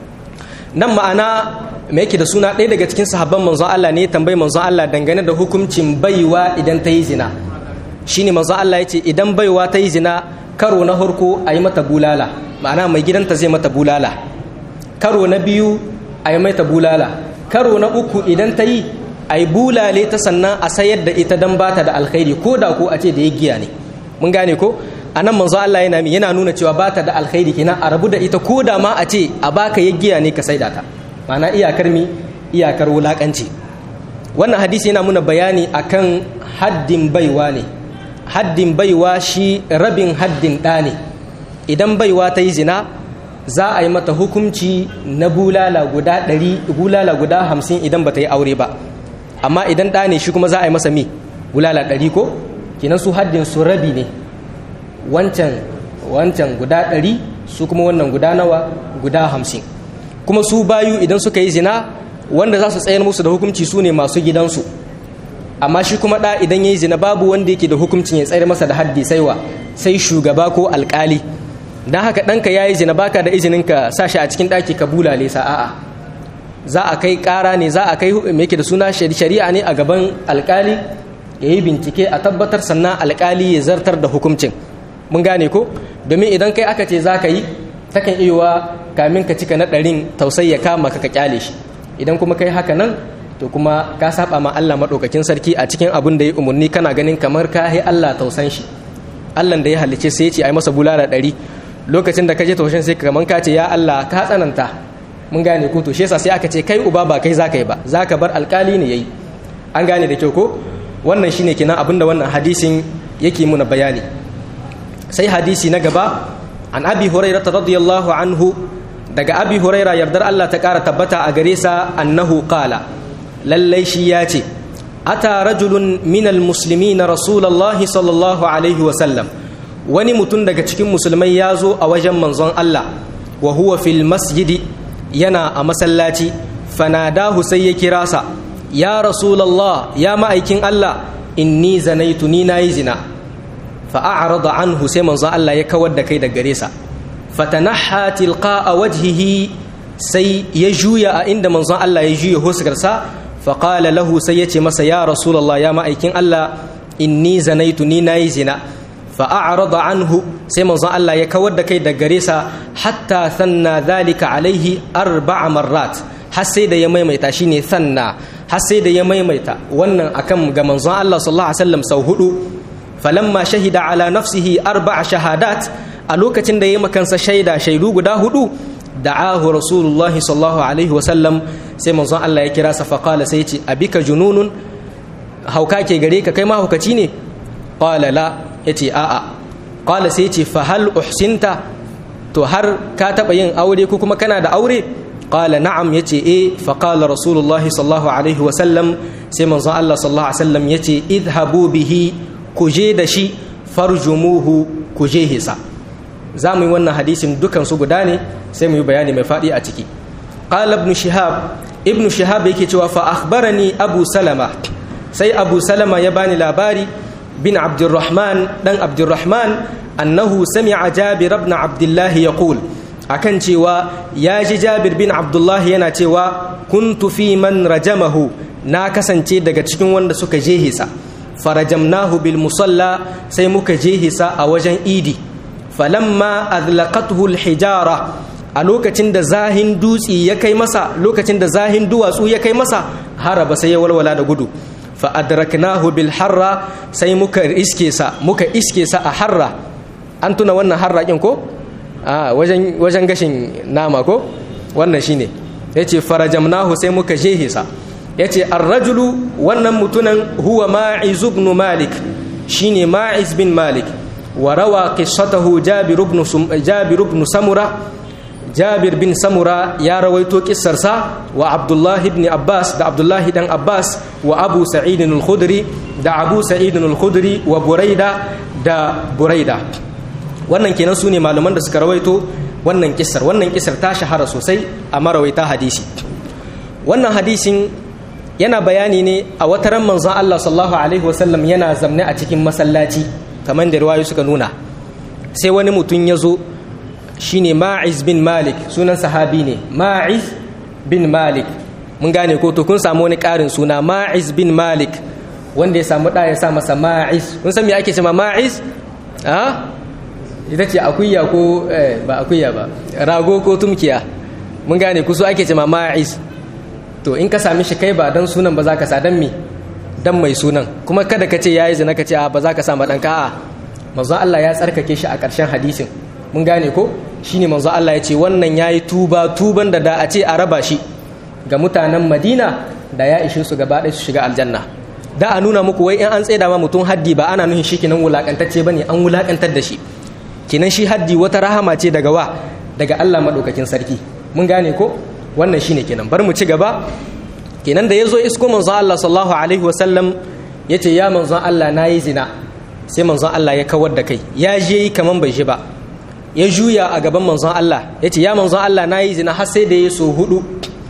nan ma'ana me yake da suna ɗaya daga cikin sahabban manzon Allah ne tambayi manzon Allah dangane da hukuncin baiwa idan ta yi zina shine manzon Allah ya ce idan baiwa ta yi zina karo na harko a yi mata bulala ma'ana mai gidanta zai mata bulala karo na biyu a yi mata bulala karo na uku idan ta yi a yi bulale ta sannan a sayar da ita don bata da alkhairi ko da ko a ce da ya giya ne mun gane ko a nan manzo Allah yana yana nuna cewa bata da alkhairi kenan a rabu da ita ko da ma a ce a baka ya giya ne ka saida ta ma'ana iyakar mi iyakar wulakanci wannan hadisi yana muna bayani akan haddin baiwa ne haddin baiwa shi rabin haddin ɗa ne idan baiwa ta yi zina za a yi mata hukunci na bulala guda ɗari bulala guda hamsin idan ba ta yi aure ba amma idan ɗa ne shi kuma za a yi masa mi bulala ɗari ko kenan su haddin su rabi ne wancan wancan guda ɗari su kuma wannan guda nawa guda hamsin kuma su bayu idan suka yi zina wanda za su tsayar musu da hukunci su ne masu gidansu amma shi kuma ɗa idan ya yi zina babu wanda yake da hukuncin ya tsayar masa da haddi saiwa sai shugaba ko alkali don haka ɗanka ya yi zina baka da izinin ka sa shi a cikin ɗaki ka bulale sa a'a za a kai ƙara ne za a kai me yake da suna shari'a ne a gaban alkali ya yi bincike a tabbatar sannan alkali ya zartar da hukuncin mun gane ko domin idan kai aka ce za ka yi takan iya kamin ka cika na ɗarin tausayi ya kama ka ka kyale shi idan kuma kai haka nan to kuma ka saba ma Allah maɗaukakin sarki a cikin abin da ya umarni kana ganin kamar ka yi Allah tausan shi Allah da ya halice sai ya ce ai masa bulala ɗari lokacin da ka je taushen sai kamar ka ce ya Allah ka tsananta mun gane ko to shi yasa sai aka ce kai uba ba kai zaka yi ba zaka bar alkali ne yayi an gane da kyau ko wannan shine kenan abin da wannan hadisin yake muna bayani sai hadisi na gaba an abi hurairah radiyallahu anhu daga abi huraira yardar Allah ta ƙara tabbata a gare sa annahu qala lallai shi ya ce ata rajulun minal muslimina rasulullahi sallallahu alaihi wa sallam wani mutum daga cikin musulmai ya zo a wajen manzon Allah wa huwa fil masjidi yana a masallaci fanadahu sai ya kira sa ya rasulallah ya ma'aikin Allah inni zanaitu ni nayi zina fa a'rada anhu sai manzon Allah ya kawar da kai da gare sa fatanaha tilqa'a wajhihi sai ya juya a inda manzon Allah ya juya huskarsa fa qala lahu sai ya ce masa ya rasulallah ya ma'aikin Allah inni zanaitu ni nayi zina fa'arada anhu sai manzon Allah ya kawar da kai da gare sa hatta sanna zalika alaihi arba'a marrat har sai da ya maimaita shine sanna har sai da ya maimaita wannan akan ga manzon Allah sallallahu alaihi wasallam sau hudu falamma shahida ala nafsihi arba'a shahadat a lokacin da ya makansa shaida shaidu guda hudu da'ahu rasulullah sallallahu alaihi wasallam sai manzon Allah ya kira sa faqala sai ya ce abika jununun hauka ke gare ka kai ma haukaci ne qala la ya ce a'a ƙwala sai ce fahal uhsinta to har ka taɓa yin aure ko kuma kana da aure ƙwala na'am ya ce e faƙala rasulullah sallallahu alaihi wasallam sai manzon Allah sallallahu alaihi wasallam ya ce idhabu bihi ku je da shi farjumuhu ku je hisa za mu yi wannan hadisin dukan su guda ne sai mu yi bayani mai faɗi a ciki ƙala ibn shihab ibn shihab yake cewa fa akhbarani abu salama sai abu salama ya bani labari بن عبد الرحمن دن عبد الرحمن أنه سمع جابر بن عبد الله يقول akan cewa ya ji jabir bin abdullahi yana cewa kuntu fi man rajamahu na kasance daga cikin wanda suka je hisa farajamnahu bil musalla sai muka je hisa a wajen idi falamma azlaqathu al hijara a lokacin da zahin dutsi ya kai masa lokacin da zahin duwatsu ya kai masa haraba sai ya walwala da gudu fa'adraknahu bil harra sai muka iske sa muka iske sa a harra an tuna wannan harra kin ko a wajen wajen gashin nama ko wannan shine yace farajamnahu sai muka jehe sa yace ar-rajulu wannan mutunan huwa ma'iz ibn malik shine ma'iz bin malik wa rawa qissatahu jabir ibn jabir ibn samura jabir bin samura ya rawaito kissarsa wa abdullahi ibn abbas da abdullahi dan abbas wa abu sa'idin al-khudri da abu sa'idin al-khudri wa buraida da buraida wannan kenan su ne malaman da suka rawaito wannan kissar wannan kissar ta shahara sosai a marawaita hadisi wannan hadisin yana bayani ne a wata ran manzon Allah sallallahu alaihi wasallam yana zamne a cikin masallaci kamar da riwayoyi suka nuna sai wani mutum ya zo shine ma'iz bin malik sunan sahabi ne ma'iz bin malik mun gane ko to kun samu wani ƙarin suna ma'iz bin malik wanda ya samu ɗaya ya sa masa ma'iz kun san me ake cewa ma'iz a ita ce akuya ko ba akuya ba rago ko tumkiya mun gane ku so ake cewa ma'iz to in ka sami shi kai ba dan sunan ba za ka sa dan me dan mai sunan kuma kada ka ce yayi zina ka ce a ba za ka sa ma dan ka'a manzo Allah ya tsarkake shi a ƙarshen hadisin mun gane ko shine manzo Allah ya ce wannan yayi tuba tuban da da a ce a raba shi ga mutanen Madina da ya ishe su gaba ɗaya su shiga aljanna da a nuna muku wai in an tsaida ma mutum haddi ba ana nuhin shi kinan wulakantacce bane an wulakantar da shi kinan shi haddi wata rahama ce daga wa daga Allah madaukakin sarki mun gane ko wannan shine kenan bar mu ci gaba kenan da yazo isko manzo Allah sallallahu alaihi wasallam yace ya manzo Allah nayi zina sai manzon Allah ya kawar da kai ya je yi kaman bai shi ba ya juya a gaban manzon Allah ya ce ya manzon Allah na yi zina har sai da ya so hudu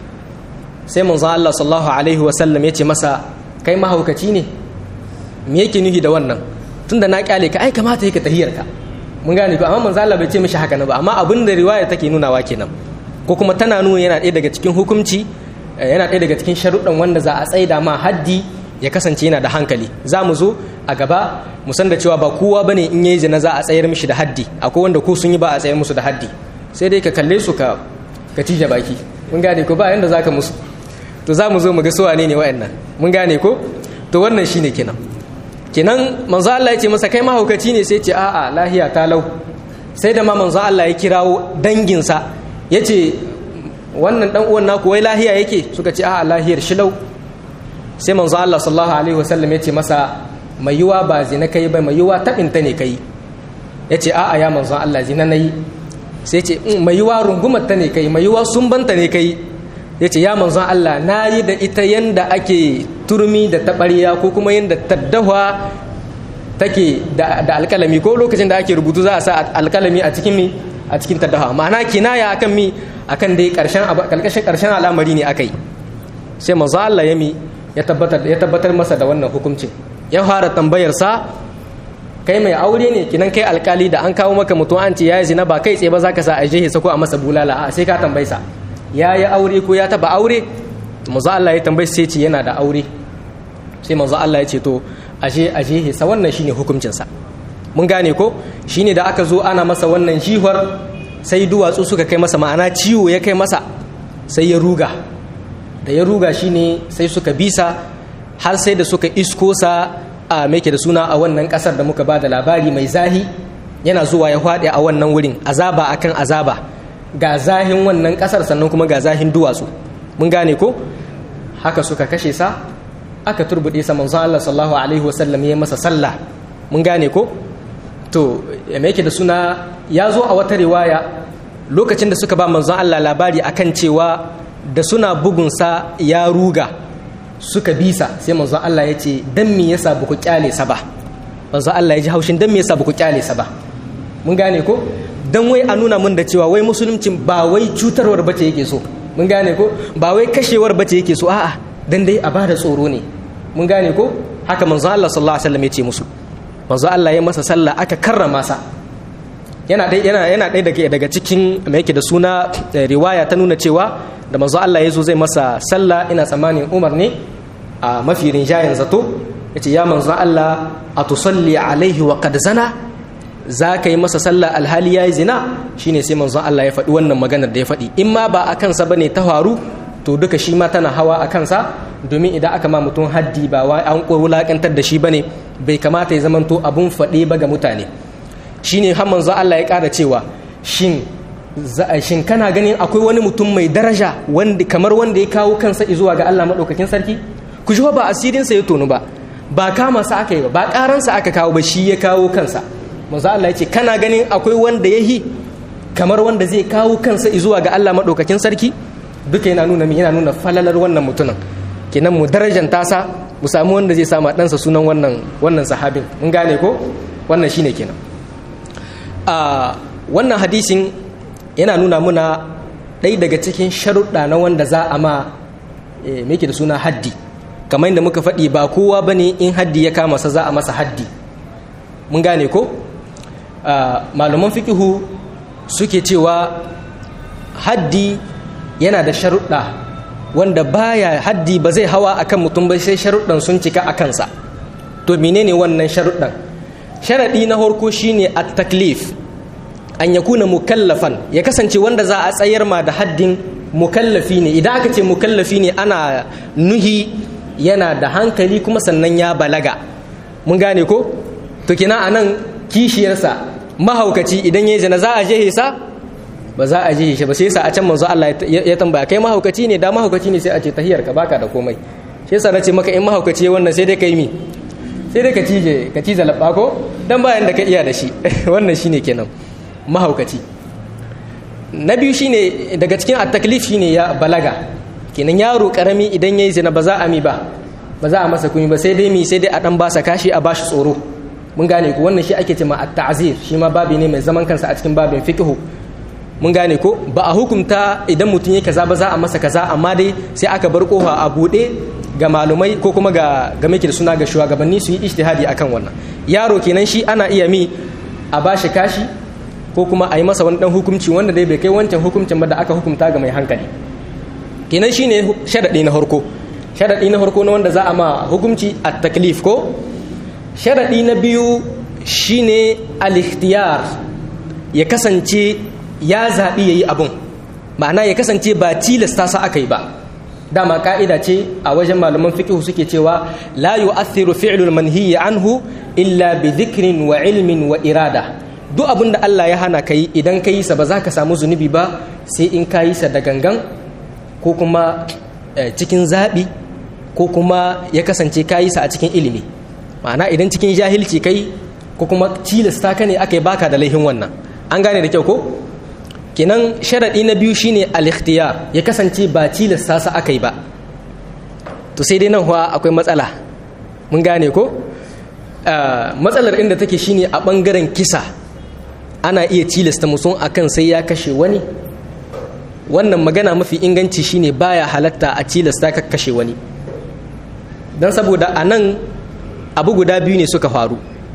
sai manzon Allah sallallahu alaihi wasallam ya ce masa kai mahaukaci ne me yake nuhi da wannan tunda na kyale ka ai kamata yake tahiyar ka mun gane ko amma manzon Allah bai ce mishi haka na ba amma abin da riwaya take nunawa kenan ko kuma tana nuna yana ɗaya daga cikin hukunci yana ɗaya daga cikin sharuɗan wanda za a tsaida ma haddi ya kasance yana da hankali za mu zo a gaba mu san da cewa ba kowa bane in yayi zina za a tsayar mishi da haddi akwai wanda ko sun yi ba a tsayar musu da haddi sai dai ka kalle su ka ka cije baki mun gane ko ba yanda zaka musu to za mu zo mu ga su wane ne wayannan mun gane ko to wannan shine kenan kenan manzo Allah ya ce masa kai mahaukaci ne sai ce a'a lahiya ta lau sai da ma manzo Allah ya kirawo danginsa ya ce wannan dan uwan naku wai lahiya yake suka ce a'a lahiyar shilau sai manzo Allah sallallahu alaihi wasallam ya ce masa mai yiwa ba zina kai ba mai yiwa tabinta ne kai ya ce a'a ya manzo Allah zina nayi sai ce mai yiwa rungumar ta ne kai mai yiwa sumbanta ne kai ya ce ya manzon Allah na yi da ita yanda ake turmi da taɓarya ko kuma yanda taddawa take da alkalami ko lokacin da ake rubutu za a sa alkalami a cikin mi a cikin taddawa ma'ana kinaya akan mi akan dai karshen kalkashin karshen al'amari ne akai sai manzon Allah ya mi ya tabbatar ya tabbatar masa da wannan hukuncin ya fara tambayar sa kai mai aure ne kinan kai alkali da an kawo maka mutum an ce ya zina ba kai tsaye ba za ka sa a jehe sa ko a masa bulala a sai ka tambayi sa ya yi aure ko ya taba aure manzo Allah ya tambayi sai ce yana da aure sai manzo Allah ya ce to ashe a jehe sa wannan shine hukuncin sa mun gane ko shine da aka zo ana masa wannan jihar sai duwatsu suka kai masa ma'ana ciwo ya kai masa sai ya ruga da ya ruga shine sai suka bisa har sai da suka isko sa a meke da suna a wannan kasar da muka ba da labari mai zahi yana zuwa ya faɗi a wannan wurin azaba akan azaba ga zahin wannan kasar sannan kuma ga zahin duwatsu mun gane ko haka suka kashe sa aka turbuɗe sa manzon Allah sallallahu alaihi wasallam ya masa sallah mun gane ko to meke da suna ya zo a wata riwaya lokacin da suka ba manzon Allah labari akan cewa da suna bugunsa ya ruga suka bisa sai manzo Allah ya ce dan me yasa ba ku kyale sa ba manzo Allah ya ji haushin dan me yasa ba ku kyale sa ba mun gane ko dan wai a nuna mun da cewa wai musuluncin ba wai cutarwar bace yake so mun gane ko ba wai kashewar bace yake so a'a dan dai a bada tsoro ne mun gane ko haka manzo Allah sallallahu alaihi wasallam ya ce musu manzo Allah ya masa sallah aka karrama sa yana dai yana yana dai daga daga cikin me yake da suna riwaya ta nuna cewa da manzo Allah ya zo zai masa sallah ina tsammanin Umar ne a mafi rinjayen zato yace ya manzo Allah a tusalli alaihi wa qad zana za ka yi masa sallah alhali yayi zina shine sai manzo Allah ya faɗi wannan maganar da ya faɗi in ma ba a kansa bane ta faru to duka shi ma tana hawa a kansa domin idan aka ma mutum haddi ba wa an wulakantar da shi bane bai kamata ya zamanto abun faɗe ba ga mutane shine har manzo Allah ya ƙara cewa shin shin kana ganin akwai wani mutum mai daraja wanda kamar wanda ya kawo kansa zuwa ga Allah madaukakin sarki ku ji ba asirin sa ya tonu ba ba kama sa aka yi ba ba karan sa aka kawo ba shi ya kawo kansa manzo Allah ya ce kana ganin akwai wanda yahi kamar wanda zai kawo kansa zuwa ga Allah madaukakin sarki duka yana nuna yana nuna falalar wannan mutumin kenan mu darajan tasa mu samu wanda zai sama ɗansa sunan wannan wannan sahabin mun gane ko wannan shine kenan a wannan hadisin yana nuna muna ɗai daga cikin sharuɗa na wanda za a ma meke da suna haddi kamar yadda muka faɗi ba kowa ba ne in haddi ya kama sa za a masa haddi mun gane ko malaman fikihu suke cewa haddi yana da sharuɗa wanda baya haddi ba zai hawa akan mutum ba sai sharuɗan sun cika a kansa to menene wannan sharuɗan sharaɗi na harko shine at-taklif an ya kuna mukallafan ya kasance wanda za a tsayar ma da haddin mukallafi ne idan aka ce mukallafi ne ana nuhi yana da hankali kuma sannan ya balaga mun gane ko to kina anan kishiyarsa mahaukaci idan ya zina za a je sa ba za a je shi ba sai yasa a can manzo Allah ya tambaya kai mahaukaci ne da mahaukaci ne sai a ce tahiyar ka baka da komai shi yasa nace maka in mahaukaci wannan sai dai kai mi sai dai ka cije ka cije labba ko dan bayan da ka iya da shi wannan shine kenan mahaukaci na biyu shine daga cikin at-taklif shine ya balaga kenan yaro karami idan yayi zina ba za a mi ba ba za a masa kumi ba sai dai mi sai dai a dan basa kashi a bashi tsoro mun gane ku wannan shi ake cewa at-ta'zir shi ma babi ne mai zaman kansa a cikin babin fiqh mun gane ko ba a hukunta idan mutum yake kaza ba za a masa kaza amma dai sai aka bar kofa a bude ga malumai ko kuma ga ga da suna ga shugabanni su yi ijtihadi akan wannan yaro kenan shi ana iya mi a bashi kashi ko kuma a yi masa wani dan hukunci wanda dai bai kai wancan hukuncin ba da aka hukunta ga mai hankali kenan shine sharadi na harko sharadi na harko na wanda za a ma hukunci at taklif ko sharadi na biyu shine al-ikhtiyar ya kasance ya zaɓi ya yi abun ma'ana ya kasance ba tilasta sa aka yi ba dama ka'ida ce a wajen malaman fiqh suke cewa la yu'athiru fi'lul manhiyi anhu illa bi dhikrin wa ilmin wa irada duk abin da Allah ya hana kai idan ka yi sa ba za ka samu zunubi ba sai in ka yi sa da gangan ko kuma cikin zaɓi ko kuma ya kasance ka yi sa a cikin ilimi ma'ana idan cikin jahilci kai ko kuma tilasta ka ne aka yi baka da laihin wannan an gane da kyau ko kenan sharaɗi na biyu shine al-ikhtiyar ya kasance ba tilasta sa aka yi ba to sai dai nan kuwa akwai matsala mun gane ko matsalar inda take shine a ɓangaren kisa ana iya tilasta mutum akan sai ya kashe wani wannan magana mafi inganci shine baya halatta a tilasta ka kashe wani don saboda a nan abu guda biyu ne suka faru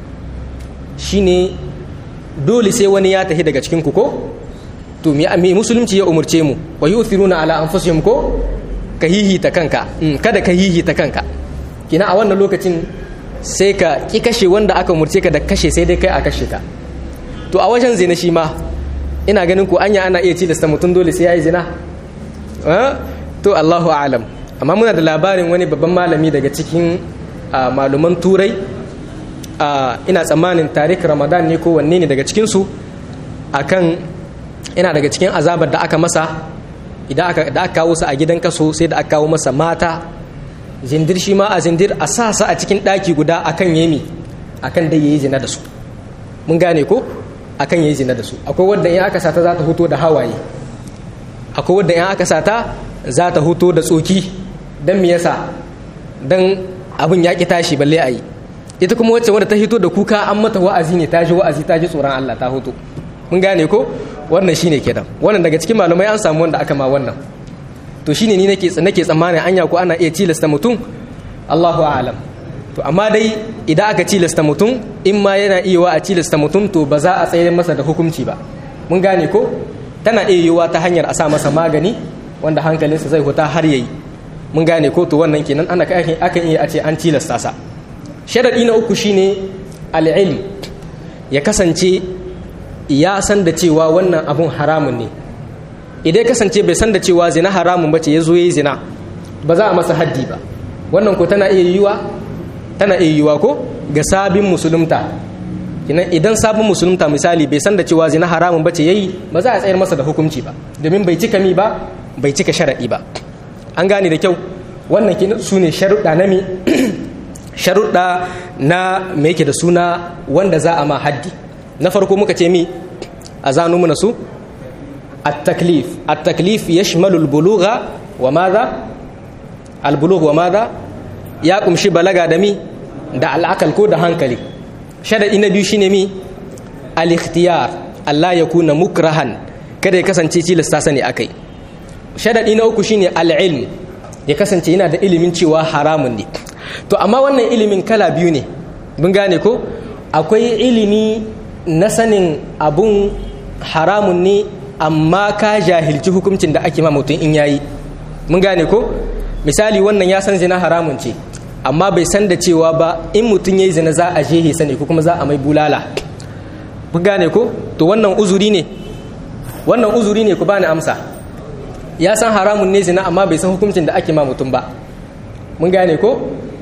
shine dole sai wani ya tafi daga cikin ku ko to me musulunci ya umurce mu wa yuthiruna ala anfusihim ko ka hihita kanka kada ka hihita kanka kina a wannan lokacin sai ka ki kashe wanda aka umurce ka da kashe sai dai kai a kashe ka to a wajen zina shi ma ina ganin ku anya ana iya tilasta mutum dole sai yayi zina to Allahu a'lam amma muna da labarin wani babban malami daga cikin maluman turai ina tsammanin tarik ramadan ne ko wanne ne daga cikinsu akan ina daga cikin azabar da aka masa idan aka da aka kawo su a gidan kaso sai da aka kawo masa mata zindir shi ma a zindir a sa su a cikin ɗaki guda akan yemi akan dai yayi zina da su mun gane ko akan yayi zina da su akwai wanda in aka sata za ta huto da hawaye akwai wanda in aka sata za ta huto da tsoki dan me yasa dan abin ya ki tashi balle ayi ita kuma wacce wanda ta hito da kuka an mata wa'azi ne ta ji wa'azi ta ji tsoron Allah ta hoto mun gane ko wannan shine kenan wannan daga cikin malumai an samu wanda aka ma wannan to shine ni nake nake tsammanin anya ko ana iya tilasta mutum Allahu a'lam to amma dai idan aka tilasta mutum in ma yana iya wa a tilasta mutum to ba za a tsayar masa da hukunci ba mun gane ko tana iya yiwa ta hanyar a sa masa magani wanda hankalinsa zai huta har yayi mun gane ko to wannan kenan ana akan iya a ce an tilasta sa sharaɗi na uku shine al'ilm ya kasance ya san da cewa wannan abun haramun ne idan ya kasance bai san da cewa zina haramun bace ya zo ya yi zina ba za a masa haddi ba wannan ko tana iya yiwa tana iya yiwa ko ga sabin musulunta idan sabon musulunta misali bai san da cewa zina haramun bace yayi ba za a tsayar masa da hukunci ba domin bai cika mi ba bai cika sharaɗi ba an gane da kyau wannan su ne sharuɗa na mi sharuɗa na me yake da suna wanda za a ma haddi na farko muka ce mi a zanu muna su at-taklif at-taklif yashmalu al-bulugha wa madha al-bulugh wa madha ya kumshi balaga da mi da al'akal ko da hankali sharadi na biyu shine mi al-ikhtiyar Allah ya kuna mukrahan kada ya kasance tilasta sani akai sharadi na uku shine al-ilm ya kasance yana da ilimin cewa haramun ne to amma wannan ilimin kala biyu ne mun gane ko akwai ilimi na sanin abun haramun ne amma ka jahilci hukuncin da ake ma mutum in yayi mun gane ko misali wannan ya san zina haramun ce amma bai san da cewa ba in mutum yayi zina za a jehe sani ko kuma za a mai bulala mun gane ko to wannan uzuri ne wannan uzuri ne ku bani amsa ya san haramun ne zina amma bai san hukuncin da ake ma mutum ba mun gane ko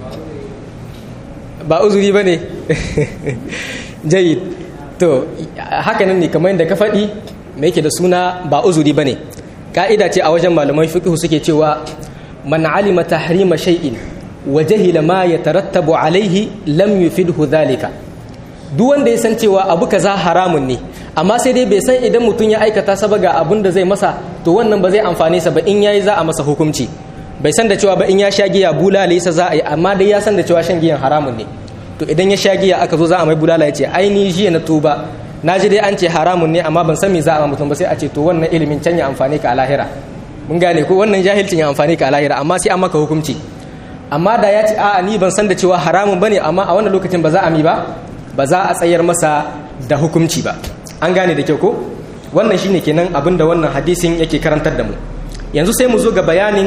ba uzuri ba ne jayid to hakanan ne kamar yadda ka faɗi mai yake da suna ba uzuri ba ne ƙa'ida ce a wajen malaman fiqh suke cewa man alima tahrima shay'in wa jahila ma yatarattabu alaihi lam yufidhu dhalika duk wanda ya san cewa abu kaza haramun ne amma sai dai bai san idan mutum ya aikata sa ga abun da zai masa to wannan ba zai amfane sa ba in yayi za a masa hukunci bai san da cewa ba in ya sha giya bulala yasa za a yi amma dai ya san da cewa shan giyan haramun ne to idan ya sha giya aka zo za a mai bulala ya ce ai ni jiya na tuba na ji dai an ce haramun ne amma ban san me za a mutum ba sai a ce to wannan ilimin can ya amfani ka a lahira mun gane ko wannan jahilcin ya amfani ka a lahira amma sai an maka hukunci amma da ya ce a'a ni ban san da cewa haramun bane amma a wannan lokacin ba za a mi ba ba za a tsayar masa da hukunci ba an gane da kyau ko wannan shine kenan abin da wannan hadisin yake karantar da mu yanzu sai mu zo ga bayanin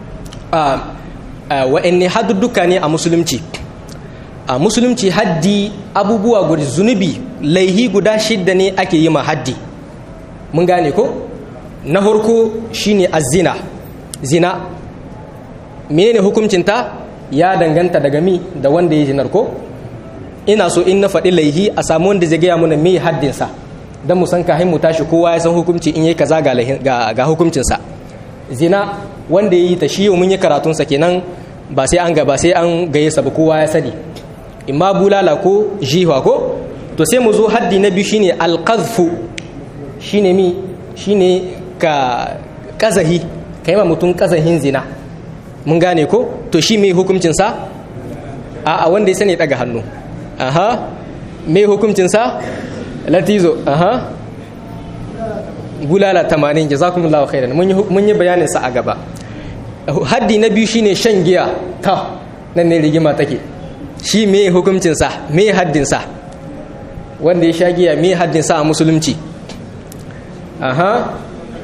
wa'anne haddudduka ne a musulunci a musulunci haddi abubuwa guda zunubi laihi guda shidda ne ake yi ma haddi mun gane ko na farko shine azina zina menene hukuncinta ya danganta daga mi da wanda ya zinar ko ina so in na faɗi laihi a samu wanda zai gaya mana me haddinsa don mu san kahin mu tashi kowa ya san hukunci in yi kaza ga hukuncinsa zina wanda ya yi ta shi mun yi karatunsa kenan ba sai an gaba sai an gaye sa ba kowa ya sani imma bulala ko jihwa ko to sai mu zo haddi na biyu shine alqazfu shine mi shine ka kazahi kai ma mutum kazahin zina mun gane ko to shi me hukuncin sa a a wanda ya sani daga hannu aha me hukuncin sa latizo aha bulala 80 jazakumullahu khairan mun yi mun yi bayanin sa a gaba haddi na biyu shine shan giya ta nan ne rigima take shi me hukuncin sa me haddin sa wanda ya sha giya me haddin sa a musulunci aha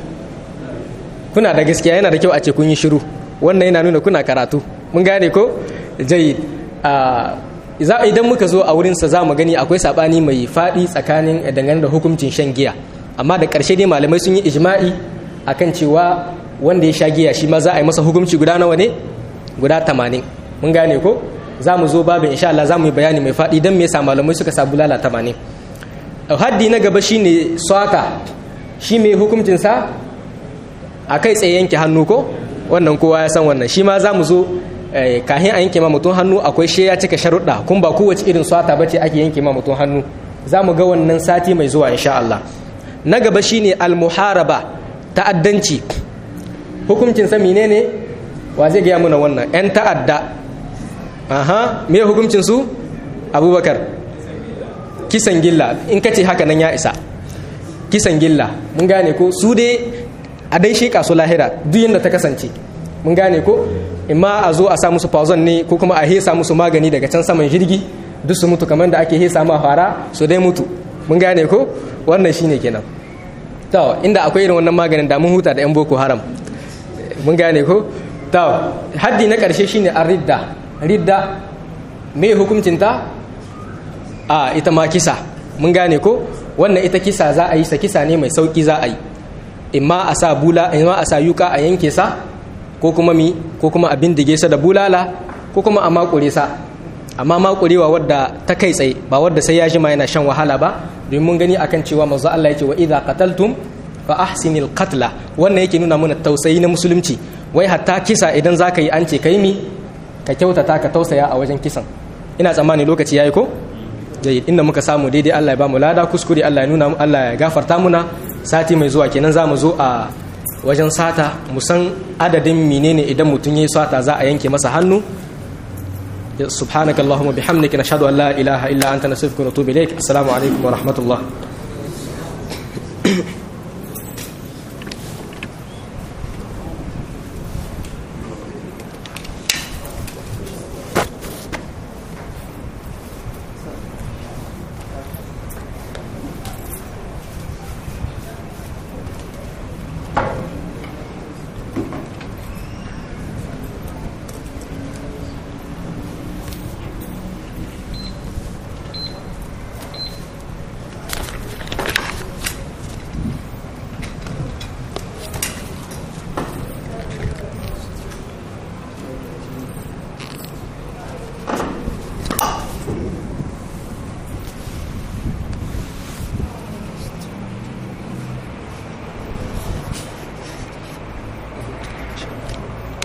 kuna da gaskiya yana da kyau a ce kun yi shiru wannan yana nuna kuna karatu mun gane ko jayyid idan muka zo a wurinsa za mu gani akwai sabani mai faɗi tsakanin dangane da hukuncin shan giya amma da ƙarshe dai malamai sun yi ijma'i akan cewa wanda ya sha giya shi ma za a yi masa hukunci guda nawa ne guda tamanin mun gane ko za mu zo babin insha Allah za mu yi bayani mai faɗi don me yasa malamai suka sa bulala tamanin haddi na gaba shine swata shi mai hukuncinsa a kai tsaye yanke hannu ko wannan kowa ya san wannan shi ma za mu zo kahin a yanke ma mutum hannu akwai shi ya cika sharuɗa kun ba kowace irin swata bace ake yanke ma mutum hannu za mu ga wannan sati mai zuwa insha Allah na gaba shine almuharaba ta'addanci hukuncin sa menene wa zai gaya muna wannan yan ta'adda aha me hukuncin su abubakar kisan gilla in kace haka nan ya isa kisan gilla mun gane ko su dai a dai sheka su lahira duk yadda ta kasance mun gane ko imma a zo a sa musu fazon ne ko kuma a hesa musu magani daga can saman jirgi duk su mutu kamar da ake hesa ma fara su dai mutu mun gane ko wannan shine kenan to inda akwai irin wannan maganin da mun huta da yan boko haram mun gane ko to haddi na karshe shine ar-ridda ridda me hukuncin ta a ita ma kisa mun gane ko wannan ita kisa za a yi sa kisa ne mai sauki za a yi imma a sa bula imma a sa yuka a yanke sa ko kuma mi ko kuma a bindige sa da bulala ko kuma a makure sa amma makurewa wadda ta kai tsaye ba wadda sai ya jima yana shan wahala ba domin mun gani akan cewa manzo Allah yake wa idza qataltum fa ahsinil qatla wannan yake nuna mana tausayi na musulunci wai hatta kisa idan zaka yi an ce kai mi ka kyautata ka tausaya a wajen kisan ina tsammani lokaci yayi ko jayyid inda muka samu daidai Allah ya ba mu lada kuskure Allah ya nuna Allah ya gafarta muna sati mai zuwa kenan za mu zo a wajen sata mu san adadin menene idan mutum yayi sata za a yanke masa hannu subhanaka allahumma bihamdika nashhadu an la ilaha illa anta nastaghfiruka wa natubu ilaik assalamu alaikum wa rahmatullah